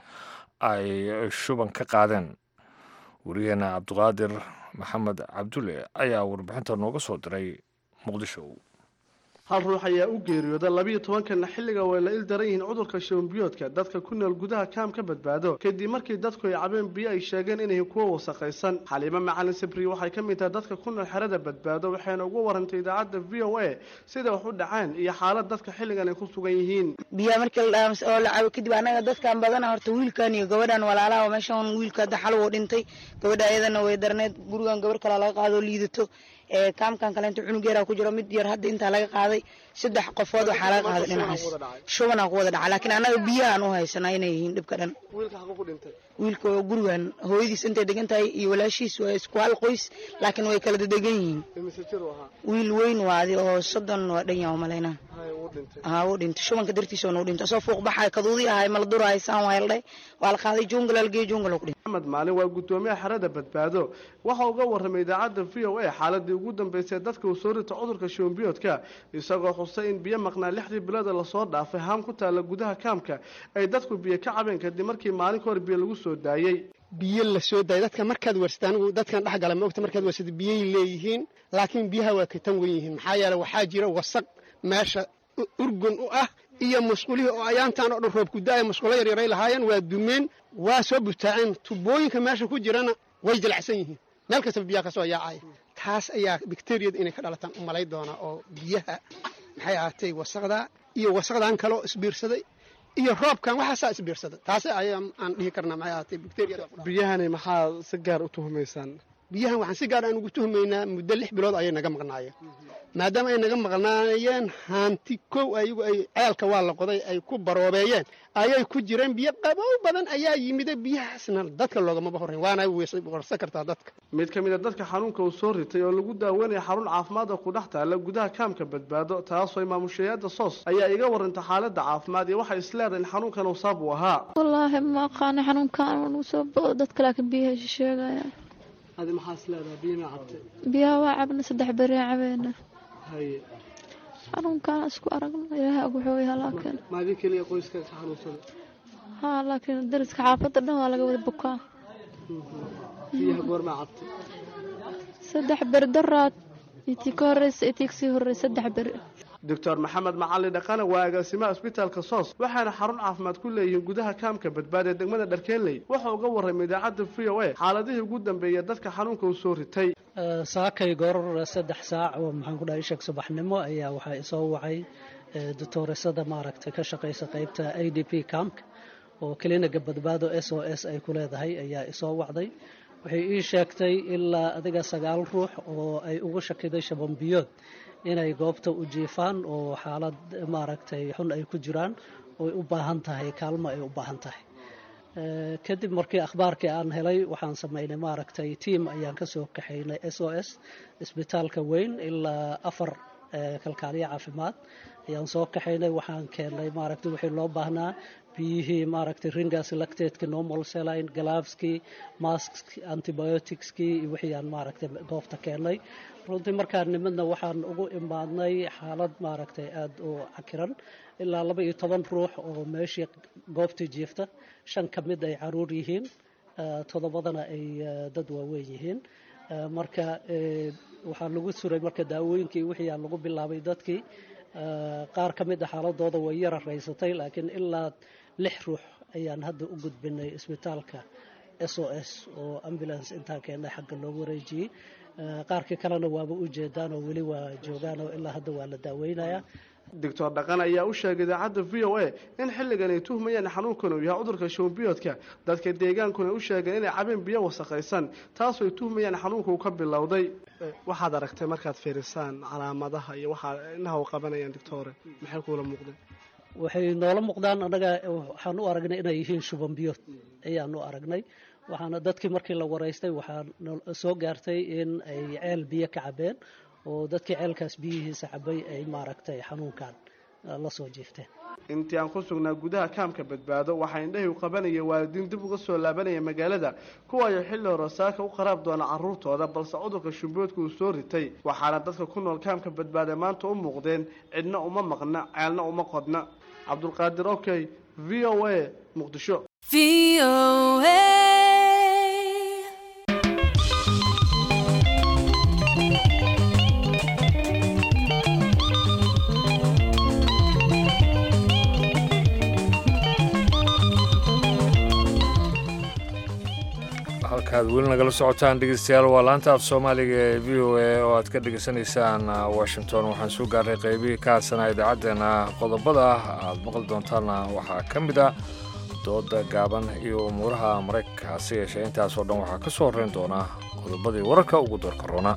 B: ay shuban ka qaadeen wariyaheena cabdiqaadir maxamed cabdulle ayaa warbixinta nooga soo diray muqdisho
G: hal ruux ayaa u geeriyooda labiiyo tobankana xilliga way la il daran yihiin cudurka shubanbiyoodka dadka ku nool gudaha kaam ka badbaado kadib markii dadku ay cabeen biyo ay sheegeen inay kuwa wasaqaysan xaliimo macalin sabri waxay ka mid tahay dadka ku nool xerada badbaado waxayna ugu warantay idaacadda v o a sida wax u dhaceen iyo xaalad dadka xilligan ay ku sugan yihiin
H: biyaha markii la dhaams oo la cabo kadib anaga dadkan badana horta wiilkan iyo gabadhan walaalaha meeshan wiilka hadda xal wuu dhintay gabadha ayadana way darneed gurigan gabar kale laga qaado liidato kaamkan kaleento cunug yaraa ku jiro mid yar hadda intaa laga qaaday saddex qofood waxaa laga qaaday dhinacaas shubanaa ku wada dhaca laakiin annaga biyahaan u haysanaa inay yihiin dhibka dhan wiilka oo gurigan hooyadiis intay degan tahay iyo walaashiis waa isku hal qoys laakiin way kala dedegan yihiin wiil weyn waadi oo soddon waa dhan yaha malaynaa haa wuu dhintay shubanka dartiisa oo nuu dhintay asoo fuuq baxay kaduudii ahay mala durahay saan waa yeeldhay waa la qaaday jungal algey jungal ku dhintay
G: maxamed maalin waa guddoomiyaha xerada badbaado waxa uga warramay idaacadda v o a xaaladii ugu dambeysay dadka uu soo rita cudurka shubanbiyoodka isagoo xusay in biyo maqnaa lixdii bilooda lasoo dhaafay haam ku taalla gudaha kaamka ay dadku biyo ka cabeen kadib markii maalin ka hor biyo lagu soo daayey
I: biyo la soo daayay dadka markaad warsata anigu dadkan dhex gala ma ogta markaad warsata biyay leeyihiin laakiin biyaha waa ka tan wen yihiin maxaa yeele waxaa jira wasaq meesha urgun u ah iyo musqulihii oo ayaantaan oo dhan roob ku da-ay musqulo yaryaray lahaayeen waa dumeen waa soo butaaceen tubooyinka meesha ku jirana way jilacsan yihiin meel kastaba biyaha ka soo yaacaya taas ayaa bacteriyada inay ka dhalataan u malay doonaa oo biyaha maxay ahaatay wasaqda iyo wasaqdan kaloo isbiirsaday iyo roobkan waxaasaa isbiirsaday taasi ayaa aan dhihi karnaa maxay ahaatay bacteriyada
G: biyahani maxaa si gaar u tuhumaysaan
I: biyahan waxaan si gaar aan ugu tuhumaynaa muddo lix bilood ayay naga maqnaayeen maadaama ay naga maqnaayeen haanti kow ayagu ay ceelka waa la qoday ay ku baroobeeyeen ayay ku jireen biyo qabow badan ayaa yimida biyahaasna dadka loogamaba horrayn waana warsan kartaa dadka
G: mid ka mid a dadka xanuunka uu soo ritay oo lagu daaweynaya xarun caafimaad oo ku dhex taalla gudaha kaamka badbaado taasoo maamushayaada soos ayaa iga warantay xaaladda caafimaad iyo waxay isleedahay in xanuunkan uu saab uu ahaa
J: wallaahi ma aqaana xanuunkan uu soo bao dadka laakiin biyaha sheegaya
G: adi maxaa isleedahay biyo ma cabtay
J: biyaha waa cabna saddex bereen cabeena
G: haye
J: xanuunkaan isku aragno ilaahay og wuxuu yahaa laakiin
G: maadin keliya qoyska ka xanuunsada
J: haa laakiin dariska xaafadda dhan waa laga wada bukaa
G: biyaha goormaa cabtay
J: saddex beri daraad itii ka horeysa itii kasii horeysa saddex beri
G: doctor maxamed macali dhaqane waa agaasimaha isbitaalka soos waxaana xarun caafimaad ku leeyihiin gudaha kaamka badbaad ee degmada dharkeenley wuxuu uga warramay idaacadda v o a xaaladihii ugu dambeeyay dadka xanuunka u soo ritay
K: saakay goor saddex saac oo maxaan ku dhahay sheeg subaxnimo ayaa waxaa isoo wacay doctooresada maaragtay ka shaqaysa qaybta a d p camk oo kliniga badbaado s o s ay ku leedahay ayaa isoo wacday waxay ii sheegtay ilaa adiga sagaal ruux oo ay ugu shakiday shabanbiyood inay goobta u jiifaan oo xaalad maaragtay xun ay ku jiraan ooy u baahan tahay kaalmo ay u baahan tahay kadib markii akhbaarkii aan helay waxaan samaynay maaragtay tiam ayaan ka soo kaxaynay s o s isbitaalka weyn ilaa afar kalkaaliya caafimaad ayaan soo kaxaynay waxaan keennay maaragtay wixii loo baahnaa biyihii maaragtay ringas lactateski normal saline glaveskii mask antibioticskii iyo wixii aan maaragtay goobta keennay runtii markaan nimidna waxaan ugu imaadnay xaalad maaragtay aada u cakiran ilaa laba iyo toban ruux oo meeshii goobtii jiifta shan ka mid ay caruur yihiin toddobadana ay dad waaweyn yihiin marka waxaa lagu suray marka daawooyinkii wixii aan lagu bilaabay dadkii qaar ka mid a xaaladooda way yara raysatay laakiin ilaa lix ruux ayaan hadda u gudbinay isbitaalka s o s oo ambulance intaan keennay xagga loogu wareejiyey qaarkii kalena waaba u jeedaan oo weli waa joogaan oo ilaa hadda waa la daaweynayaa
G: doctor dhaqan ayaa u sheegay idaacadda v o a in xilligan ay tuhmayaan xanuunkan uu yahay cudurka shuunbiyoodka dadka deegaankuna u sheegeen inay cabeen biyo wasakhaysan taasoo ay tuhmayaan xanuunka uu ka bilowday waxaad aragtay markaad fiirisaan calaamadaha iyo waxaa inaha u qabanayaan doctore maxay kuula muuqdeen
K: waxay noola muuqdaan annaga waxaan u aragnay inay yihiin shuban biyood ayaan u aragnay waxaana dadkii markii la waraystay waxaa soo gaartay in ay ceel biyo ka cabeen oo dadkii ceelkaas biyihiisa cabay ay maaragtay xanuunkan la soo jiifteen
G: intii aan ku sugnaa gudaha kaamka badbaado waxaa indhahay u qabanaya waalidiin dib uga soo laabanaya magaalada kuwaayo xilli hore saaka u qaraab doona carruurtooda balse cudurka shumboodka uu soo ritay waxaana dadka ku nool kaamka badbaada maanta u muuqdeen cidna uma maqna ceelna uma qodna cabdulqaadir okey v o a muqdisho
B: halkaad weli nagala socotaan dhegeystayaal waa laanta af soomaaliga ee v o a oo aad ka dhegeysanaysaan washington waxaan soo gaarnay qaybihii ka hadsanaa idaacaddeenna qodobada aad maqli doontaanna waxaa ka mid ah dooda gaaban iyo umuuraha maraykanka hase yeeshee intaasoo dhan waxaa ka soo horreyn doona qodobadii wararka ugu doorka roona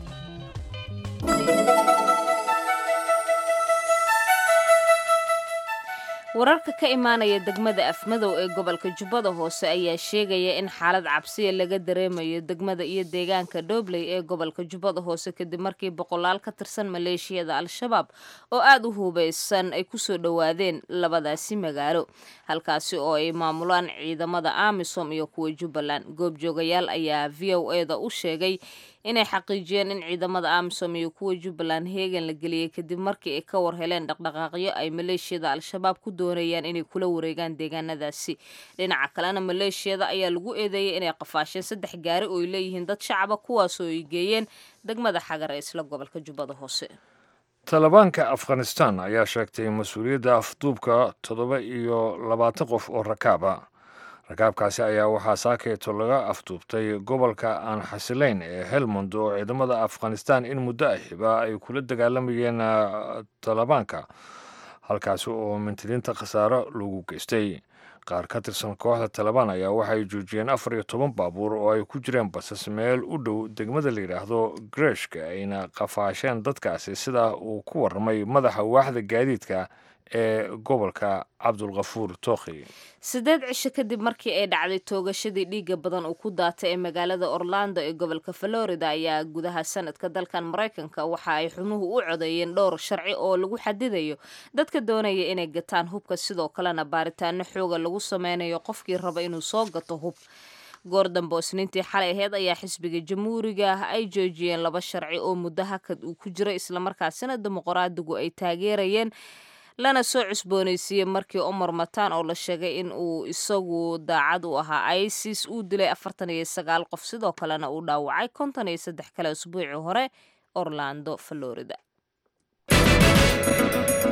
A: wararka ka imaanaya degmada afmadow ee gobolka jubbada hoose ayaa sheegaya in xaalad cabsiya laga dareemayo degmada iyo deegaanka dhobley ee gobolka jubbada hoose kadib markii boqolaal ka tirsan maleeshiyada al-shabaab oo aada u hubeysan ay kusoo dhowaadeen labadaasi magaalo halkaasi oo ay maamulaan ciidamada amisom iyo kuwa jubbaland goobjoogayaal ayaa v o e da u sheegay inay xaqiijiyeen in ciidamada amisom iyo kuwa jubbaland heegan la geliyey kadib markii ay ka war heleen dhaqdhaqaaqyo ay maleeshiyada al-shabaab ku doonayaan inay kula wareegaan deegaanadaasi dhinaca kalena maleeshiyada ayaa lagu eedeeyay inay qafaasheen saddex gaari oo ay leeyihiin dad shacaba kuwaasoo ay geeyeen degmada xagar ee isla gobolka jubbada hoose
B: talibaanka afghanistan ayaa sheegtay mas-uuliyadda afduubka toddoba iyo labaatan qof oo rakaaba rakaabkaasi ayaa waxaa saakeeto laga afduubtay gobolka aan xasilayn ee helmond oo ciidamada afghanistan in muddo ahiba ay kula dagaalamayeen talibaanka halkaasi oo mintidiinta khasaaro lagu geystay qaar ka tirsan kooxda talibaan ayaa waxay joojiyeen afar iyo toban baabuur oo ay ku jireen basas meel u dhow degmada la yidhaahdo greshka ayna qafaasheen dadkaasi sidaa uu ku warramay madaxa waaxda gaadiidka ee gobolka cabdulkafuur tookhi
A: siddeed cisho kadib markii ay dhacday toogashadii dhiiga badan uu ku daatay ee magaalada orlando ee gobolka florida ayaa gudaha sanadka dalkan maraykanka waxa ay xubnuhu u codeeyeen dhowr sharci oo lagu xadidayo dadka doonaya inay gataan hubka sidoo kalena baaritaano xooga lagu sameynayo qofkii raba inuu soo gato hub goor dambe oo isniintii xalay aheyd ayaa xisbiga jamhuuriga ah ay joojiyeen laba sharci oo muddo hakad uu ku jiro islamarkaasina dimuqraadigu ay taageerayeen lana soo cusboonaysiiyey markii omar mataan oo la sheegay in uu isagu daacad u ahaa isis uu dilay afartan iyo sagaal qof sidoo kalena uu dhaawacay konton iyo saddex kale usbuucii hore orlando florida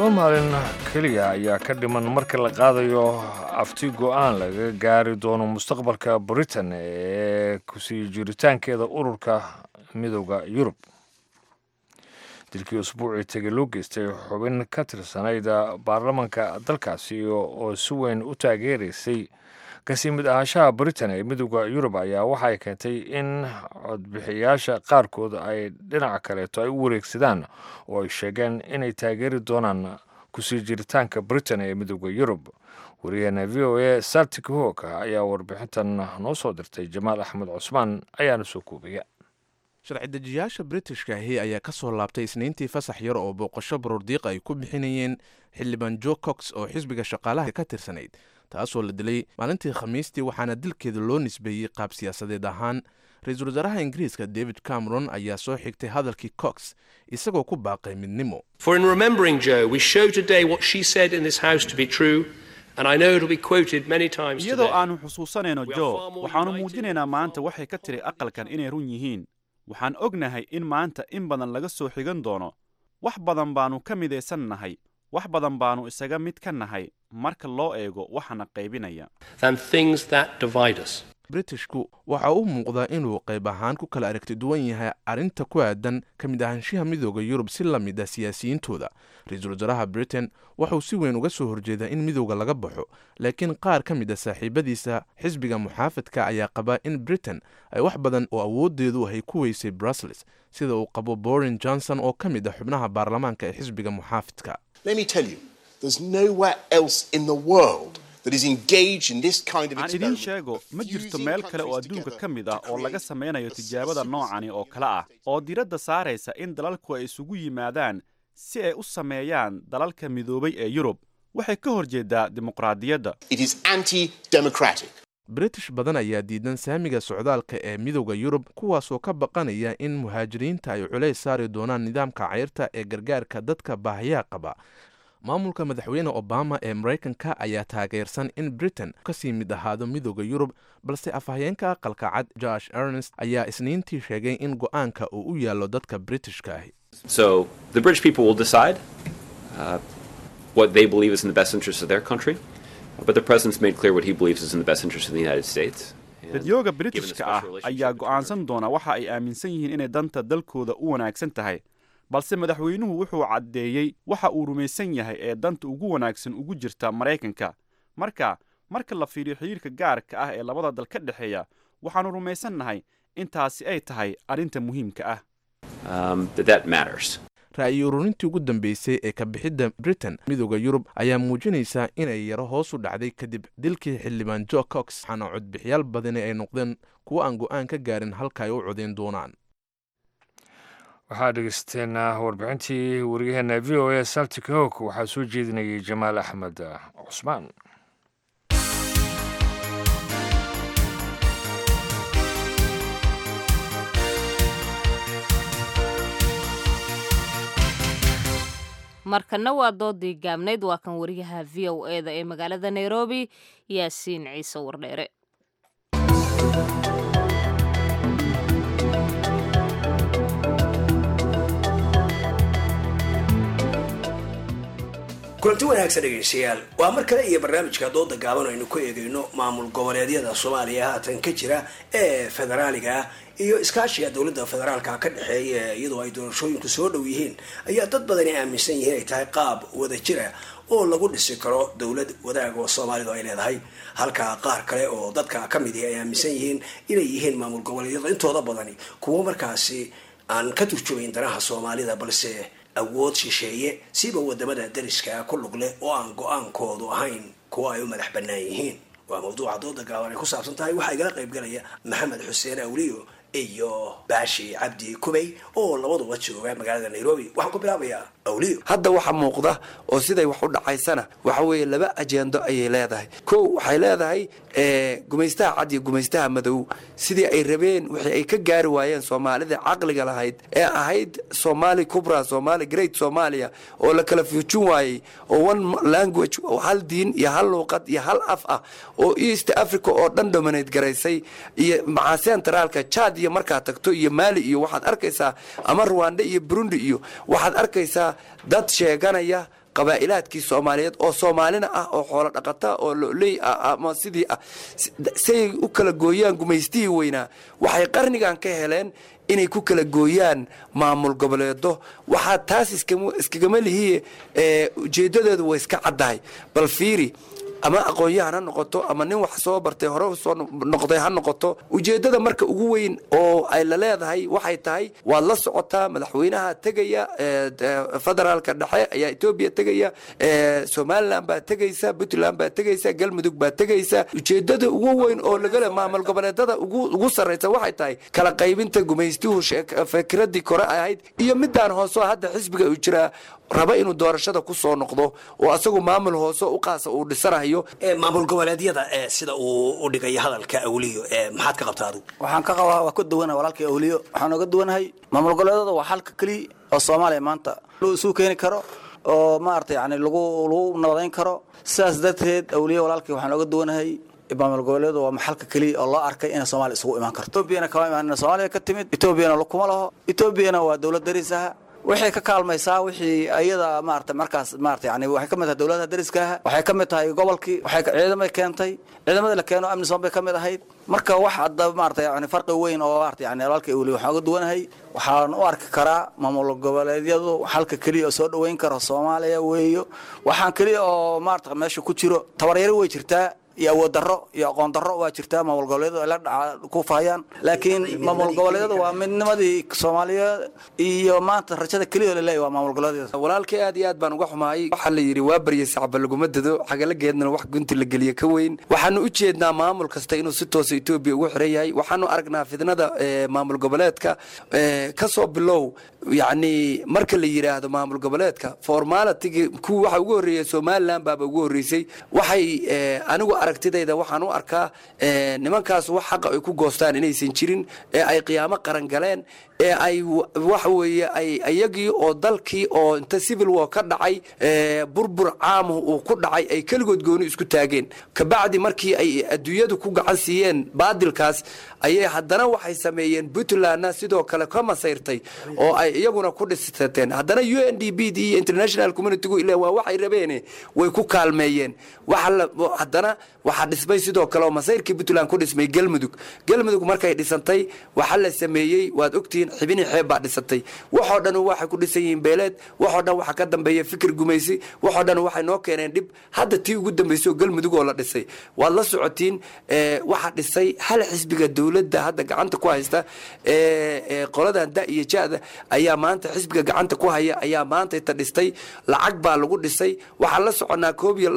B: laba maalin keliya ayaa ka dhiman marka la qaadayo afti go-aan laga gaari doono mustaqbalka britain ee kusii jiritaankeeda ururka midooda yurub dilkii usbuucii tegey loo geystay xubin ka tirsanayd baarlamanka dalkaasi oo si weyn u taageeraysay kasii mid ahaanshaha britain ee midooda yurub ayaa waxay keentay in codbixiyaasha qaarkood ay dhinaca kaleeto ay u wareegsadaan oo ay sheegeen inay taageeri doonaan kusii jiritaanka britain ee midooda yurub wariyaheena v o a sartik hoog ayaa warbixintan noo soo dirtay jamaal axmed cusmaan ayaana soo koobaya
L: sharci-dejiyaasha britishka ahi ayaa ka soo laabtay isniintii fasax yar oo booqasho baruurdiiq ay ku bixinayeen xildhibaan jo cox oo xisbiga shaqaalaha ka tirsanayd taasoo la dilay maalintii khamiistii waxaana dilkeeda loo nisbeeyey qaab siyaasadeed ahaan ra-iisul wasaaraha ingiriiska david cameron ayaa soo xigtay hadalkii cox isagoo ku baaqay midnimo
M: iyadoo aannu xusuusanayno jo waxaannu muujinaynaa maanta waxay ka tiri aqalkan inay run yihiin waxaan ognahay in maanta in badan laga soo xigan doono wax badan baannu ka midaysan nahay wax badan baannu isaga mid ka nahay marka loo eego waxana qaybinaya
L: britishku waxa u muuqdaa inuu qayb ahaan ku kala aragti duwan yahay arrinta ku aadan ka mid ahaanshaha midooda yurub si la mid ah siyaasiyiintooda ra-iisul wasaaraha britain waxauu si weyn uga soo horjeedaa in midowda laga baxo laakiin qaar ka mid a saaxiibadiisa xisbiga muxaafadka ayaa qabaa in britain ay wax badan oo awoodeedu ahay ku weysay brussels sida uu qabo borin johnson oo ka mid ah xubnaha baarlamaanka ee xisbiga muxaafidka
M: aan idiin sheego ma jirto meel kale oo adduunka ka mid ah oo laga samaynayo tijaabada noocani oo kale ah oo diradda saaraysa in dalalku ay isugu yimaadaan si ay u sameeyaan dalalka midoobay ee yurub waxay ka hor jeedaa dimuqraadiyadda
L: british badan ayaa diidan saamiga socdaalka ee midowda yurub kuwaasoo ka baqanaya in muhaajiriinta ay culays saari doonaan nidaamka cayrta ee gargaarka dadka baahiyaha qaba maamulka madaxweyne obama ee maraykanka ayaa taageersan in britain kasii mid ahaado midooda yurub balse afhayeenka aqalka cad josh ernest ayaa isniintii sheegay in go-aanka uu u yaallo dadka britishka ahi
M: dadyooga britishka ah ayaa go'aansan doona waxa ay aaminsan yihiin inay danta dalkooda u wanaagsan tahay balse madaxweynuhu wuxuu caddeeyey waxa uu rumaysan yahay ee danta ugu wanaagsan ugu jirta maraykanka marka marka la fiiriyo xidhiirka gaarka ah ee labada dal ka dhexeeya waxaannu rumaysannahay intaasi ay tahay arrinta muhiimka ah
L: ra'yi ururintii ugu dambeysay ee ka bixidda britain midooda yurub ayaa muujinaysaa inay yaro hoos u dhacday kadib dilkii xildhibaan jo cox waxaana codbixiyaal badani ay noqdeen kuwo aan go'aan ka gaarin halka ay u codayn doonaan
B: waxaa dhegeysateen warbixintii wariyaheena v o a saltic hog waxaa soo jeedinayay jamaal axmed cusmaan
A: markana waa doodii gaabnayd waa kan wariyaha v o e da ee magaalada nairobi yaasiin ciise wardheere
N: kulanti wanaagsan dhegaystayaal waa mar kale iyo barnaamijka dooda gaaban aynu ku eegayno maamul goboleedyada soomaaliya haatan ka jira ee federaaliga ah iyo iskaashiga dowladda federaalka ka dhexeeya iyadoo ay doorashooyinku soo dhow yihiin ayaa dad badani aaminsan yihiin ay tahay qaab wada jira oo lagu dhisi karo dowlad wadaag oo soomaalidu ay leedahay halka qaar kale oo dadka ka midi ay aaminsan yihiin inay yihiin maamul goboleedyada intooda badani kuwo markaasi aan ka turjumayn danaha soomaalida balse awood shisheeye siba wadamada dariska ku lug leh oo aan go-aankoodu ahayn kuwo ay u madax bannaan yihiin waa mawduuca dooda gaaban ay ku saabsan tahay waxaa igala qayb galaya maxamed xuseen awliyo iyo baashi cabdi kubey oo labaduba jooga magaalada nairobi waxaan ku bilaabayaa awliyo
O: hadda waxa muuqda oo siday wax u dhacaysana waxa weeye laba ajendo ayay leedahay kow waxay leedahay gumaystaha cad iyo gumaystaha madow sidii ay rabeen wixii ay ka gaari waayeen soomaalida caqliga lahayd ee ahayd somali cubra somali great somalia oo la kala fuujin waayey oo one language oo hal diin iyo hal luuqad iyo hal af ah oo east africa oo dhan dominate garaysay iyo macaa centraalka chad iyo markaad tagto iyo maali iyo waxaad arkaysaa ama rwanda iyo burundi iyo waxaad arkaysaa dad sheeganaya qabaa'ilaadkii soomaaliyeed oo soomaalina ah oo xoolo dhaqata oo loley ah ama sidii ah say u kala gooyaan gumaystihii weynaa waxay qarnigan ka heleen inay ku kala gooyaan maamul goboleedo waxaa taas iskagama lihiye ujeedadeedu way iska caddahay bal fiiri ama aqoon-yahan ha noqoto ama nin wax soo bartay hore soo noqday ha noqoto ujeeddada marka ugu weyn oo ay la leedahay waxay tahay waad la socotaa madaxweynaha tegaya federaalka dhexe ayaa etoobiya tegaya somalilan baa tegaysa puntland baa tegaysa galmudug baa tegaysa ujeeddada ugu weyn oo lagale maamul goboleedada ugu sarraysa waxay tahay kala qaybinta gumaystuhu fikraddii kore ahayd iyo midaan hooseo hadda xisbiga uu jiraa raba inuu doorashada ku soo noqdo oo asagu maamul hoose u qaasa uu dhisanayo
N: maamul goboleedyada sida uu u dhigayo hadalka awliyo maxaad ka qabtaa adigu
P: waxaan ka qabaa waa ka duwanahay walaalkii awliyo waxaan oga duwanahay maamul goboleedyada waa xalka keliya oo soomaaliya maanta loo isu keeni karo oo maarata yani lagu lagu nabadayn karo sidaas darteed awliyo walaalkii waxaan oga duwanahay maamul goboleedu waa maxalka keliya oo loo arkay inay soomaaliya isugu imaan karto etoobiyana kama imaan soomaaliya ka timid etoobiyana kuma laho etoobiyana waa dowlad dariis ah waxay ka kaalmaysaa wixii ayada maarata markaas maarata yani waxay ka mid tahay dowladaha dariska ah waxay ka mid tahay gobolkii waxay ciidamay keentay ciidamada la keeno amnisom bay ka mid ahayd marka wax hadda maarata yani farqi weyn oo maarata yani walaalkii weli waxaan uga duwanahay waxaan u arki karaa maamul goboleedyadu xalka keliya oo soo dhoweyn karo soomaaliya weeyo waxaan keliya oo maarata meesha ku jiro tabaryaro way jirtaa iyo awood darro iyo aqoon darro waa jirtaa maamul goboleedyadu ay la dhaca ku faayaan laakiin maamul goboleedyadu waa midnimadii soomaaliyeed iyo maanta rajada keliya oo laleeyahy waa maamul goboleedyada
O: walaalkii aad iyo aad baan uga xumaayay waxaa la yidhi waa baryay sacba laguma dado xagalageedna wax gunti la geliya ka weyn waxaanu u jeednaa maamul kasta inuu si toosa etoobiya ugu xiran yahay waxaanu aragnaa fidnada maamul goboleedka ka soo bilow yacni marka la yidhaahdo maamul goboleedka formaalitigi kuwa waxa ugu horreeya somalilan baaba ugu horreysay waxay anigu aragtidayda waxaan u arkaa nimankaas wax xaqa ay ku goostaan inaysan jirin ee ay qiyaamo qaran galeen ee ay waxa weeye ay iyagii oo dalkii oo inta civil war ka dhacay burbur caamuhu uu ku dhacay ay keligood gooni isku taageen kabacdi markii ay adduunyadu ku gacan siiyeen baadilkaas ayay haddana waxay sameeyeen puntlandna sidoo kale ka masayrtay oo ay iyaguna ku dhisateen haddana u n d b d iyo international communitygu ila waa waxay rabeene way ku kaalmeeyeen haddana waxaa dhismay sidoo kale oo masayrkii puntland ku dhismay galmudug galmudug markay dhisantay waxaa la sameeyey waad ogtihiin xibini xeeb baa dhisatay waxoo dhan waxay ku dhisan yihiin beeleed waxoo dhan waxaa ka dambeeya fikir gumaysi waxoo dhan waxay noo keeneen dhib hadda tii ugu dambeysay oo galmudug oo la dhisay waad la socotiin waxaa dhisay hal xisbiga dowladda hadda gacanta ku haysta qoladan da iyo jada ayaa maanta xisbiga gacanta ku haya ayaa maanta inta dhistay lacag baa lagu dhisay waxaan la soconaa koob iyo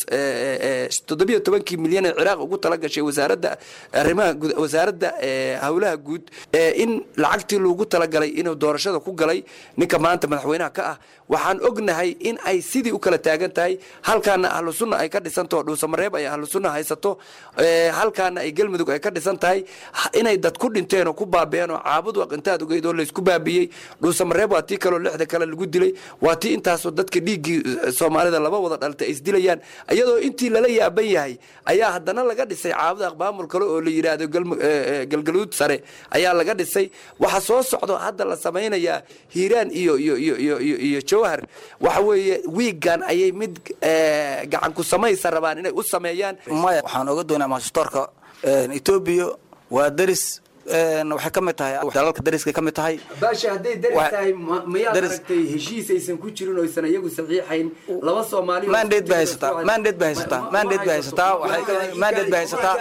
O: toddobiyo tobankii milyan ee ciraaq ugu tala gashay wasaaradda arrimaha wasaaradda howlaha guud in lacagtii loogu talagalay inuu doorashada ku galay ninka maanta madaxweynaha ka ah waxaan ognahay in ay sidii u kala taagan tahay halkaana ahlu sunna ay ka dhisantaho dhuusamareeb ay ahlu sunna haysato halkaana ay galmudug ay ka dhisan tahay inay dad ku dhinteen oo ku baabeen oo caabud waqintaad ogeyd oo laysku baabiyey dhuusamareeb waa tii kaleo lixda kale lagu dilay waa tii intaasoo dadka dhiiggii soomaalida laba wada dhaltay ay isdilayaan iyadoo intii lala yaaban yahay ayaa haddana laga dhisay caabud aqbaamul kale oo la yidhaahdo galgaluud sare ayaa laga dhisay waxa soo socdo hadda la samaynayaa hiiraan iyo iyo iyo iyo iyo iyo jawhar waxa weeye wiigan ayay mid gacan ku samaysa rabaan inay u sameeyaan
P: maya waxaan oga doonaa maashutoorka etoobiya waa deris waxay ka mid tahay dalalka dariska ka mid tahay
O: baasha hadday daris tahay mayaad aragtay heshiis aysan ku jirin oo aysan iyagu saxiixayn laba soomaali
P: mandate bay haysataa mandate bay haysataa mandate bay haysataa waxay mandate bay haysataa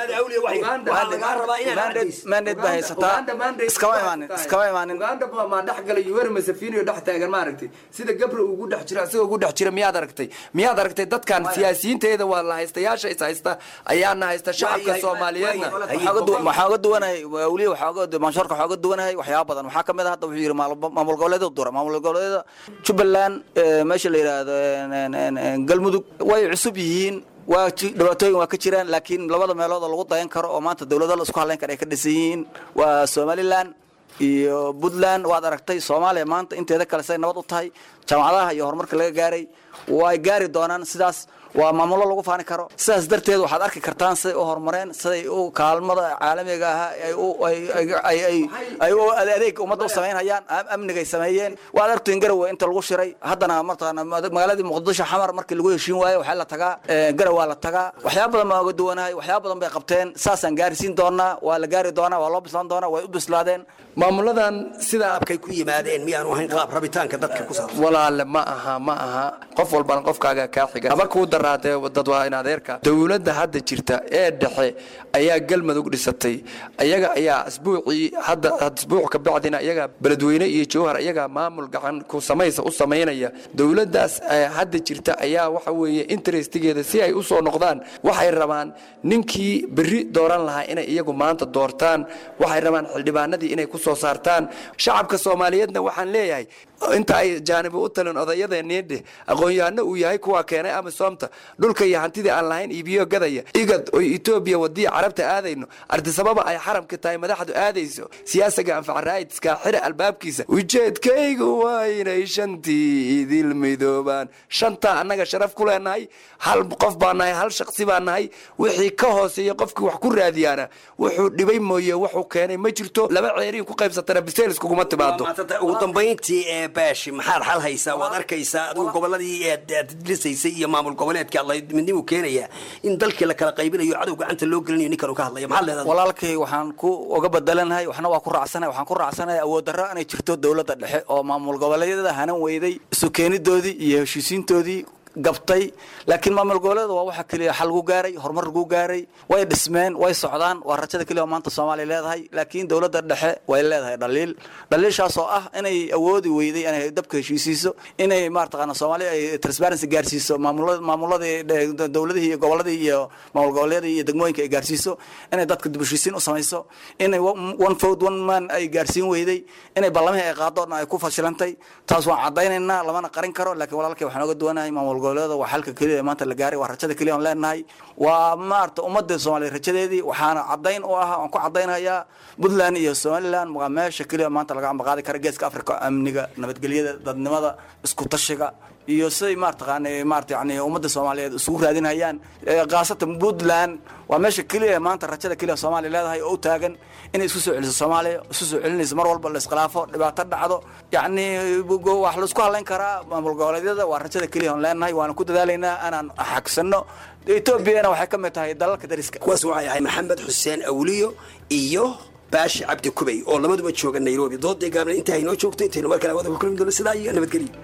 P: mandate bay haysataa iskama imaanin iskama imaanin
O: uganda ma dhex galay yuweri masafini oo dhex taagan ma aragtay sida gabra ugu dhex jira isagoo ugu dhex jira miyaad aragtay miyaad aragtay dadkan siyaasiyiinteeda waa la haystayaasha is haysta ayaana haysta shacabka soomaaliyeedna
P: waxaan uga duwanahay weliya manshoorka waxaa uga duwanahay waxyaaba badan waxaa kamid a hadda wuxuu yidhi maamul goboleedyada dura maamul goboleedyada jubbaland meesha la yidhaahdo galmudug way cusub yihiin waa dhibaatooyin waa ka jiraan laakiin labada meelood oo lagu dayan karo oo maanta dowlado la isku hadlayn kara ay ka dhisan yihiin waa somaliland iyo puntland waad aragtay soomaaliya maanta inteeda kale say nabad u tahay jaamacadaha iyo horumarka laga gaaray way gaari doonaan sidaas waa maamulo lagu faani karo sidaas darteed waxaad arki kartaan siday u horumareen siday u kaalmada caalamiga ahaa ay u ay- ay- ay- ay- ay u adeeg ummadda u samaynhayaan am- amnigay sameeyeen waad argtiin garowe inta lagu shiray haddana mataqaana magaaladii muqdisho xamar markii lagu heshiin waayo waxaa la tagaa eh, garow waa la tagaa waxyaaba badan baa oga duwanahay waxyaaba badan bay qabteen saasaan gaarsiin doonaa waa la gaari doonaa waa loo bislaan doonaa way u bislaadeen
O: maamuladan sidaa
N: abkay ku yimaadeen miyaanu ahayn qaab rabitaanka dadka ku saabsan
O: walaale ma aha ma aha qof walbana qofkaaga kaa xiga haba kuu daraatee dadwaayn adeerka dowladda hadda jirta ee dhexe ayaa galmudug dhisatay ayaga ayaa asbuucii hadda asbuuc ka bacdina iyaga beledweyne iyo jowhar iyaga maamul gacan ku samaysa u samaynaya dowladdaas eh, hadda jirta ayaa waxa weeye interestigeeda si ay u soo noqdaan waxay rabaan ninkii berri dooran lahaa inay iyagu maanta doortaan waxay rabaan xildhibaanadii inay ku soo saartaan shacabka soomaaliyeedna waxaan leeyahay inta ay jaanibi u talin odayadeeniidhe aqoon-yahano uu yahay kuwa keenay amisoomta dhulka iyo hantidii aan lahayn iibiyo gadaya igad oo etoobiya wadiya carabta aadayno artisababa ay xaramka tahay madaxdu aadayso siyaasiga anfacraayidska xira albaabkiisa ujeedkaygu waa inay shantii idil midoobaan shantaa annaga sharaf ku leenahay hal qof baa nahay hal shaqsi baa nahay wixii ka hooseeya qofkii wax ku raadiyaana wuxuu dhibay mooye wuxuu keenay ma jirto laba ceeriin ku qaybsatana biseelis kuguma timaado
N: ugu dambayntii ee baashi maxaad xal haysaa waad arkaysaa adigu goboladii eed aad dhisaysay iyo maamul goboleedka alla midnimuu keenaya in dalkii la kala qaybinayo cadow gacanta loo gelinayo ninkan ka hadlaya maxaad leedahay
P: walaalkay waxaan ku uga bedelanahay waxna waa ku raacsanahay waxaan ku raacsanahay awood darro inay jirto dowladda dhexe oo maamul goboleedyada hanan weyday isu keenidoodii iyo heshiisiintoodii gabtay laakiin maamul goboleeda waa waxa keliya xal lagu gaaray horumar lagu gaaray way dhismeen way socdaan waa rajada keliya oo maanta soomaaliya leedahay laakiin dowladda dhexe way leedahay dhaliil dhaliilshaas oo ah inay awoodi weyday inay dabka heshiisiiso inay maartaqaana soomaaliya ay transparency gaarsiiso maamulada maamuladii dhe- dowladihii iyo goboladii iyo maamul goboleedii iyo degmooyinka ay gaarsiiso inay dadka dib u heshiisiin u samayso inay one one vote one man ay gaarsiin weyday inay ballamihii ay qaado dhan ay ku fashilantay taas waan caddaynaynaa lamana qarin karo laakiin walaalkay waxaan oga duwanahay maamul goboleeda waa xalka keliya ee maanta la gaaray waa rajada keliya aan leenahay waa maarata ummadda soomaaliya rajadeedii waxaana caddayn u ah waan ku caddaynhayaa puntland iyo somaliland waa meesha keliya maanta laga ambaqaadi kara geeska africa amniga nabadgelyada dadnimada isku tashiga iyo siday maartaqaana maarata yani ummadda soomaaliyeed isugu raadinhayaan Eh, khaasatan puntland waa meesha keliya maanta rajada keliya soomaaliya leedahay oo u taagan inay isku soo celiso soomaaliya isu soo celinayso mar walba la iskhilaafo dhibaato dhacdo yacni go- wax laisku hadlayn karaa maamul goboleedyada waa rajada keliya aan leenahay waana ku dadaalaynaa inaan xagsano etoobiyana waxay ka mid tahay dalalka dariska
N: kuwaas waxay ahay maxamed xuseen awliyo iyo baashi cabdi kubey oo labaduba jooga nairobi dooday gaabna intaa inoo joogto intaynu mar kale wada ku kulmi doono sidaa iyo nabadgelyo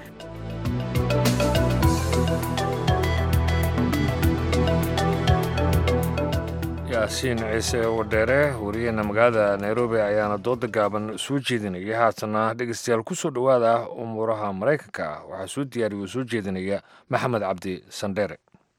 B: yaasiin ciise wadheere wariyaheena magaalada nairobi ayaana dooda gaaban soo jeedinaya haatana dhegeystayaal kusoo dhowaada umuuraha maraykanka ah waxaa soo diyaariya oo soo jeedinaya maxamed cabdi sandheere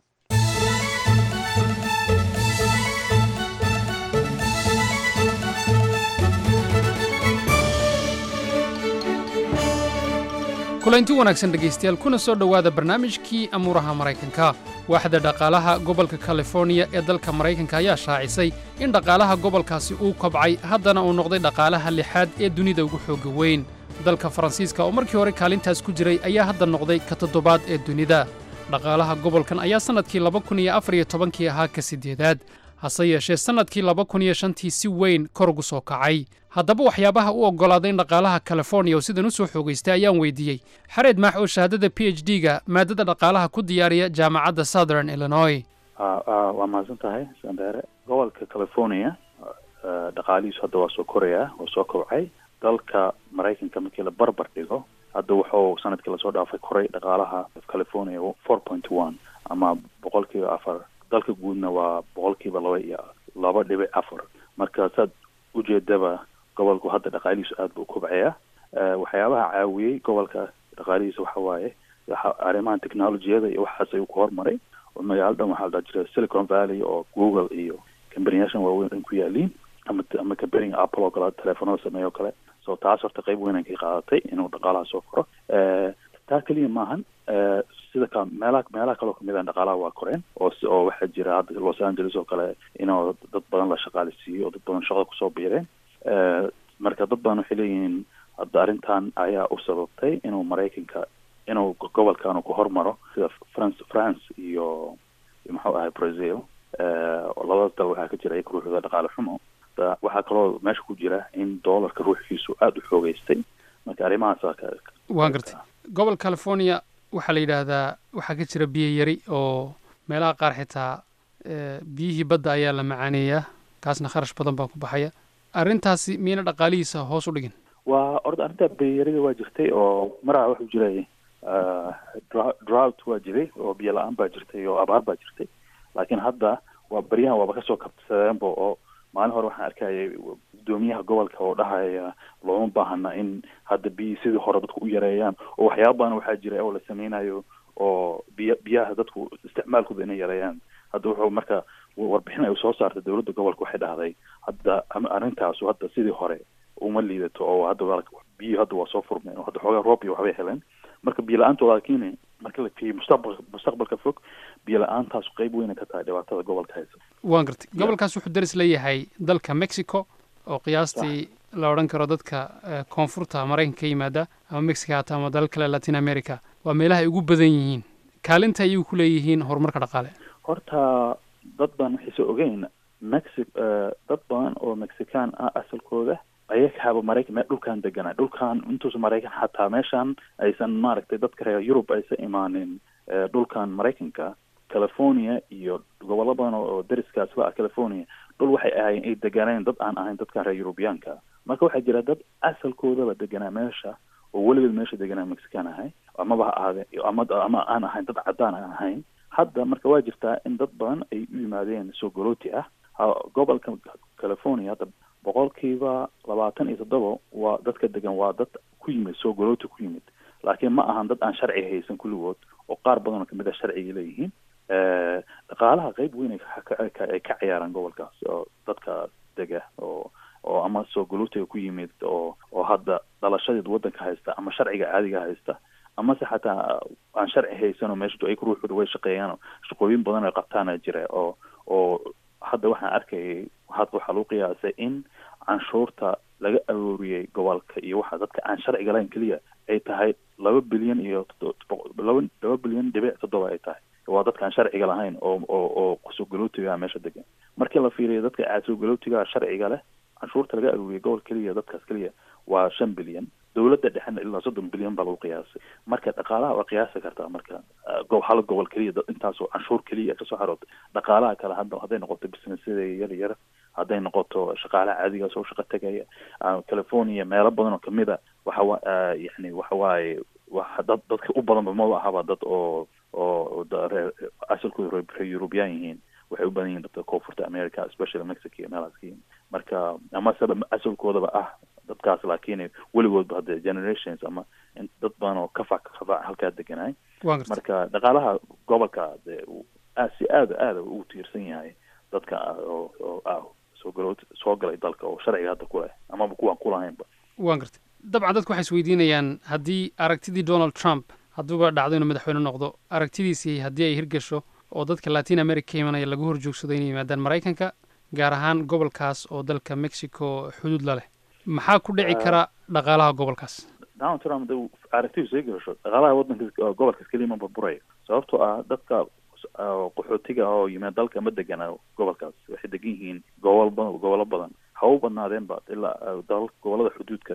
Q: kulanti wanaagsan dhegaystayaal kuna soo dhowaada barnaamijkii amuuraha maraykanka waaxda dhaqaalaha gobolka californiya ee dalka maraykanka ayaa shaacisay in dhaqaalaha gobolkaasi uu kobcay haddana uu noqday dhaqaalaha lixaad ee dunida ugu xoogga weyn dalka faransiiska oo markii hore kaalintaas ku jiray ayaa hadda noqday ka toddobaad ee dunida dhaqaalaha gobolkan ayaa sannadkii laba kun iyo afar iyo tobankii ahaa ka siddeedaad hase yeeshee sannadkii laba kun iyo shantii si weyn kor ugu soo kacay haddaba waxyaabaha u oggolaaday in dhaqaalaha californiya oo sidan u soo xoogaystay ayaan weydiiyey xareed maax oo shahaadada p h d ga maadada dhaqaalaha ku diyaariya jaamacadda southern illinois
R: Ah, ah, waa mahadsan tahay sandere gobolka california ah, dhaqaalihiisu hadda waa soo korayaa waa soo kobcay dalka maraykanka markii la barbar dhigo hadda wuxuu sanadkii lasoo dhaafay koray dhaqaalaha california four point one ama boqolkiiba afar dalka guudna waa boqolkiiba laba iyo laba dhibic afar marka saad ujeedaba gobolku hadda dhaqaalihiisu aad buu u kobcayaa Eh, waxyaabaha caawiyey gobolka dhaqaalihiisa waxa waaye waxa arrimaha technologiyada iyo waxaas ayuu ku hormaray oo magaaladan waxaa la dhaha jira silicon valley oo google iyo kambaniyaashan waaweyn dhan ku yaaliin ama ama kambaniga apple oo kale teleefonada sameeya oo kale so taas horta qayb weyn ay ka qaadatay inuu dhaqaalaha soo koro Eh, taa keliya maahan Eh, sida ka meelaha meelaha kaloo kamid ah dhaqaalaha waa koreen oo si- oo waxaa jira hadda los angeles oo kale inuu dad badan la shaqaaleysiiyo oo dad badan shaqada kusoo biireen Eh, marka dad badan waxay leeyihiin hadda arrintan ayaa u sababtay inuu maraykanka inuu gobolkan ku hormaro sida france france iyo muxuu ahay brazil labadaas dal waxaa ka jira iyaga ruuxooda dhaqaale xumo waxaa kaloo meesha ku jira in doolarka ruuxiisu aada u xoogeystay marka arrimahaas
Q: waan gartay gobol california waxaa la yidhaahdaa waxaa ka jira biyo yari oo meelaha qaar xitaa biyihii badda ayaa la macaaneeyaa kaasna kharash badan baa ku baxaya arrintaasi miyayna dhaqaalihiisa hoos u dhigin
R: waa orda arrinta biyarida waa jirtay oo maraa wuxuu jiray drought waa jiray oo biyo la-aan baa jirtay oo abaar baa jirtay laakiin hadda waa baryahan waaba kasoo kabsadeenba oo maalin hore waxaan arkayay gudoomiyaha gobolka oo dhahaya looma baahana in hadda biyi sidii hore dadku u yareeyaan oo waxyaaba badan waxaa jira oo la sameynayo oo biya biyaha dadku isticmaalkooda inay yareeyaan hadda wuxuu marka warbixin ay soo saartay dowladda gobolka waxay dhahday hadda arrintaasu hadda sidii hore uma liidato oo hadda biyo hadda waa soo furmeen oo hadda xoogaa roob iyo waxbay heleen marka biyo la-aantooda laakiin marka la fiiriyo mustaqbalka mustaqbalka fog biyo la-aantaasu qeyb weyna ka tahay dhibaatada gobolka haysa
Q: waan gartay gobolkaas wuxuu daris leeyahay dalka mexico oo qiyaastii la odhan karo dadka koonfurta maraykanka ka yimaada ama mexico hata ama dalal kale latin america waa meelaha ay ugu badan yihiin kaalinta ayuu ku leeyihiin horumarka dhaqaale
R: horta dad baan waxayse ogeyn mexi dad badan oo mexican ah asalkooda ayakaaba maraykan me dhulkan deganaa dhulkan intuusa maraykan xataa meeshan aysan maaragtay dadka reer yurub aysan imaanin dhulkan maraykanka california iyo gobollo badan oo dariskaas la ah california dhul waxay ahaayeen ay deganeen dad aan ahayn dadkan reer yurubiyaanka marka waxaa jira dad asalkoodaba deganaa meesha oo weligeed meesha deganaa mexican ahay amaba ha ahaade ama ama aan ahayn dad caddaan aan ahayn hadda marka waa jirtaa in dad badan ay u yimaadeen soo golooti ah gobolka california hadda boqolkiiba labaatan iyo toddoba waa dadka degan waa dad ku yimid soo golooti ku yimid laakiin ma ahan dad aan sharci haysan kulligood oo qaar badan oo kamid a sharciga leeyihiin dhaqaalaha qeyb weyn ay ka ciyaaraan gobolkaas oo dadka dega oo oo ama soo golotiga ku yimid oo oo hadda dhalashadeed waddanka haysta ama sharciga caadiga haysta amase xataa aan sharci haysan oo meesha ay ruuxooda way shaqeeyaan shaqooyin badan ay qabtaana jira oo oo hadda waxaan arkayay hadda waxaa lagu qiyaasay in canshuurta laga arooriyey gobolka iyo waxa dadka aan sharciga lahayn keliya ay tahay laba bilyan iyo laba laba bilyan dhibic toddoba ay tahay waa dadka aan sharciga lahayn oo oo oo soo galootiga meesha degan markii la fiiriyo dadka soo galootiga sharciga leh canshuurta laga arooriyey gobol keliya dadkaas keliya waa shan bilyan dowladda dhexena ilaa soddon bilyan baa lagu qiyaasay marka dhaqaalaha waa qiyaasi kartaa marka hal gobol keliya intaasoo canshuur keliya kasoo xarootay dhaqaalaha kale hadda hadday noqoto businessyada yar yar hadday noqoto shaqaalaha caadigaas oo shaqo tegaya california meelo badan oo kamid a waxa yani waxa waaye wa dad dadka u badanba maba ahaba dad oo oo asalkooda reer eurubiyaan yihiin waxay u badan yihiin dadka koonfurta america especially mexico iyo meelahaas ka yihin marka ama saba asalkoodaba ah dadkaas laakiin weligoodba hadde generations ama dad badan oo kafac kafac halkaa deganaay marka dhaqaalaha gobolka de si aada aada ugu tiirsan yahay dadka oo oo ah soo galo soo galay dalka oo sharciga hadda ku leh amaba kuwaan kulahaynba
Q: waan gartay dabcan dadku waxay isweydiinayaan haddii aragtidii donald trump hadduuba dhacdo inuu madaxweyne noqdo aragtidiisii haddii ay hirgasho oo dadka latin america ka imanaya lagu horjoogsado inay yimaadaan maraykanka gaar ahaan gobolkaas oo dalka mexico xuduud la leh maxaa ku dhici kara dhaqaalaha gobolkaas
R: donald trump da aragtidiisu ay gasho dhaqaalaha waddanka gobolkaas keliya ma burburaya sababtoo ah dadka qaxootiga oo yimaad dalka ma degana gobolkaas waxay degan yihiin gobol ba gobollo badan ha u badnaadeenba ilaa dalal gobollada xuduudka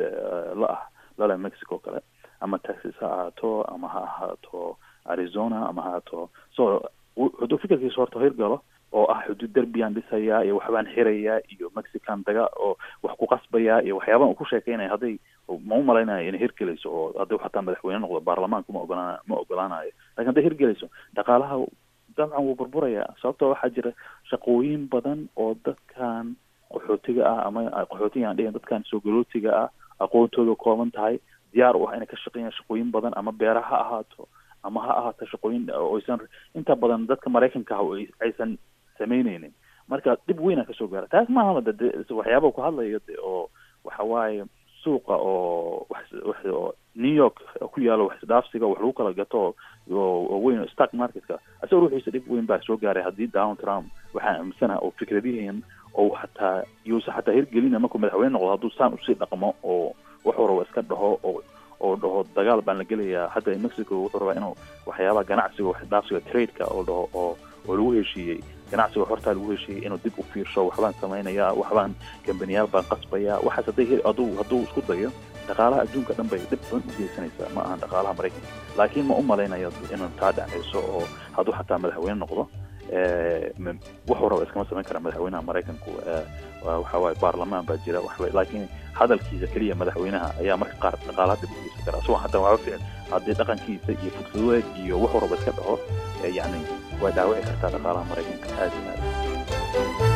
R: la ah lale mexico kale ama texas ha ahaato ama ha ahaato arizona ama ha ahaato so wuxuu fikirkiisa horta hirgalo oo ah xuduud derbiyaan dhisayaa iyo waxbaan xirayaa iyo mexican daga oo wax ku qasbayaa iyo waxyaabahan uu ku sheekeynaya hadday ma u malaynayo inay hirgelayso oo haddii xataa madaxweyne noqdo baarlamaanku ma ogolaan ma ogolaanayo lakin hadday hirgelayso dhaqaalaha dabcan wuu burburayaa sababtoo waxaa jira shaqooyin badan oo dadkan qaxootiga ah ama qaxootiga aan dhihin dadkan soo galootiga ah aqoontooda kooban tahay diyaar u ah inay ka shaqeeyaan shaqooyin badan ama beera ha ahaato ama ha ahaato shaqooyin oysan inta badan dadka maraykanka ah aysan samaynaynin marka dhib weyna kasoo gaara taas maaha de waxyaaba ku hadlayo de oo waxa waaye suuqa oo wax wax oo new york ku yaalo wax isdhaafsiga wax lagu kala gato oo weyn stock marketka asagoo ruuxiisa dhib weyn baa soo gaaray haddii donald trump waxaa aaminsanaha oo fikradihiin oo xataa yuusa xataa hirgelina markuu madaxweyne noqdo hadduu saan usii dhaqmo oo wax waraba iska dhaho oo oo dhaho dhaho dagaal baan la gelayaa hadda mexico wuxuu rabaa inuu waxyaabaha ganacsiga wax dhaafsiga tradeka oo dhaho oo oo lagu heshiiyey ganacsiga hortaa lagu heshiiyey inuu dib u fiirsho waxbaan samaynayaa waxbaan kambaniyaal baan qasbayaa waxaas hadday hadduu hadduu isku dayo dhaqaalaha adduunka dhan bay dhib badan u geysanaysaa ma ahan dhaqaalaha maraykanka laakiin ma u malaynayo inuu taa dhacayso oo hadduu xataa madaxweyne noqdo wuxuu raba iskama samayn kara madaxweynaha maraykanku waxa waaye baarlamaan baa jira waxba laakiin hadalkiisa keliya madaxweynaha ayaa marka qaar dhaqaalaha dib u geysan kara asagoo hataa waxba ficil haddii dhaqankiisa iyo fursadood iyo wuxuu raba iska dhaho yacni way dhaawici kartaa dhaqaalaha maraykanka aad iyo aad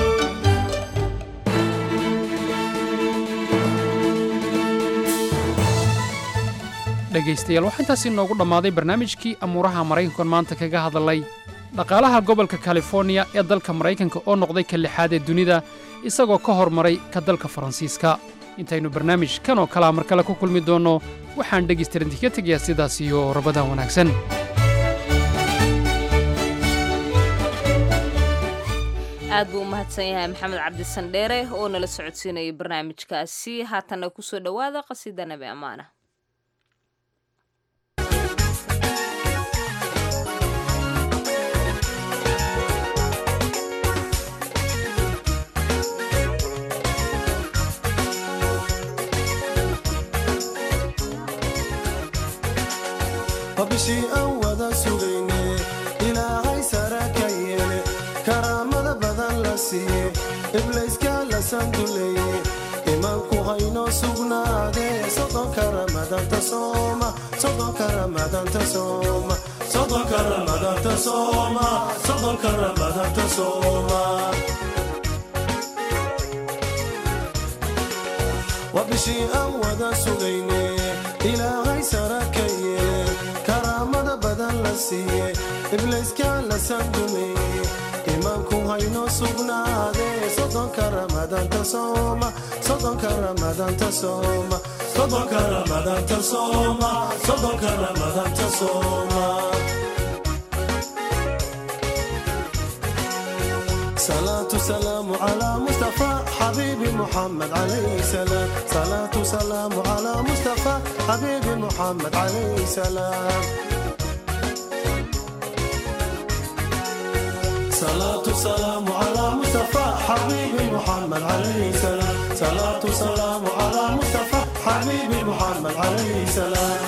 Q: dhegaystayaal waxaa intaasi noogu dhammaaday barnaamijkii amuuraha maraykankan maanta kaga hadalay dhaqaalaha gobolka californiya ee dalka maraykanka oo noqday ka lixaad ee dunida isagoo ka hormaray ka dalka faransiiska intaynu barnaamij kan oo kalea mar kale ku kulmi doonno waxaan dhegaystarinti tegayaa sidaas iyo rabadaan wanaagsan
A: aad buu u mahadsan yahay maxamed cabdisandheere oo nala socodsiinayay barnaamijkaasi haatanna ku soo dhowaada qasida nabi ammaana
S: bishii aan wada sugayne ilaahay sara ka yeele karaamada badan la siiye iblayska la sanduleeye imaanku haynoo sugnaadee sodonka ramadanta sooma sodonka ramadanta sooma sodonka ramadanta sooma sodonka ramadanta sooma waa bishii aan wada sugayne ilaahay sara ka yeele karaamada badan la siiye iblayska la sandumeeye imaanku haynoo sugnaadee sodonka ramadanta sooma sodonka ramadanta sooma sodonka ramadanta sooma sodonka ramadanta sooma صلاة سلام على مصطفى حبيبي محمد عليه سلام صلاة سلام على مصطفى حبيبي محمد عليه سلام صلاة سلام على مصطفى حبيبي محمد عليه سلام صلاة سلام على مصطفى حبيبي محمد عليه سلام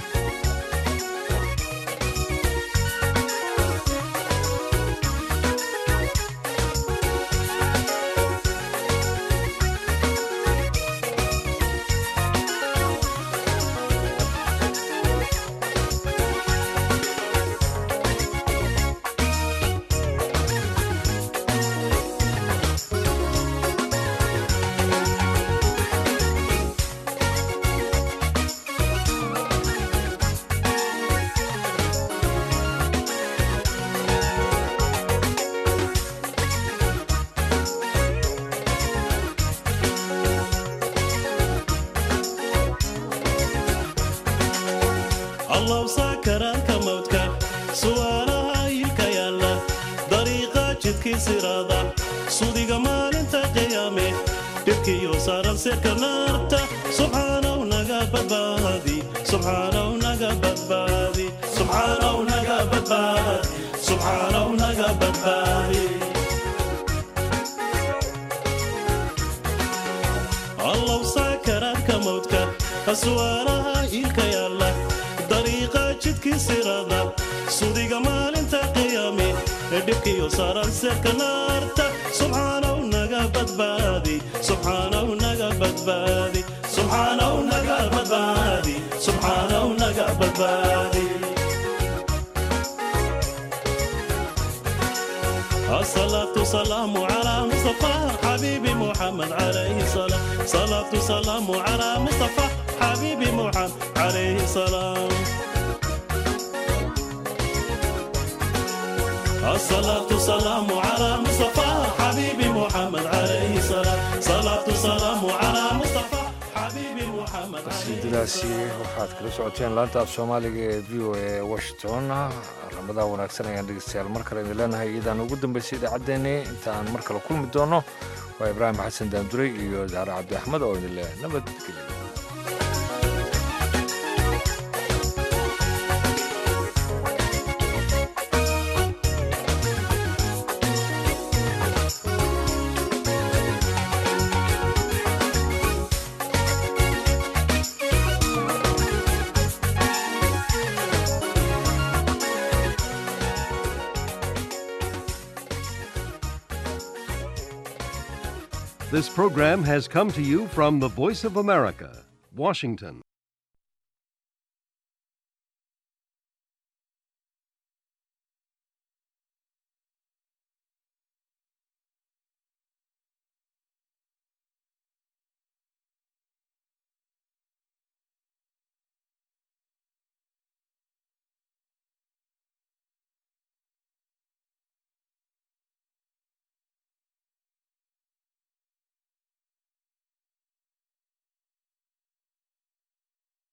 T: allow saakaraanka mawdka su'aalaha ilka yaalla dariiqa jidkii siraada sudiga maalinta qiyaame dhibkiyo saaran sirka naarta subxaanaw naga badbaadi subxaanaw naga badbaadi subxaanaw naga badbaadi subxaanaw naga badbaadi allow saakaraanka mawdka su'aalaha ilka yaalla dariiqa jidkii sirada sudiga maalinta qiyaame ee dhibkiyo saaran seerka naarta subxaanaw naga badbaadi subxaanaw naga badbaadi subxaanaw naga badbaadi subxaanaw naga badbaadi الصلاة سلام على مصطفى حبيبي محمد عليه السلام صلاة سلام على مصطفى حبيبي محمد عليه السلام الصلاة سلام على مصطفى حبيبي محمد عليه السلام صلاة سلام على مصطفى حبيبي محمد
B: qasiidadaasi waxaad kala socoteen laanta af soomaaliga ee v o a washington ramadaa wanaagsan ayaan dhegeystayaal mar kale idin leenahay iyadaan ugu dambeysay idaacaddeenni intaan mar kale kulmi doono waa ibraahim xasan daanduray iyo daare cabdi axmed oo idin leh nabadgelyo
U: This program has come to you from the Voice of America, Washington.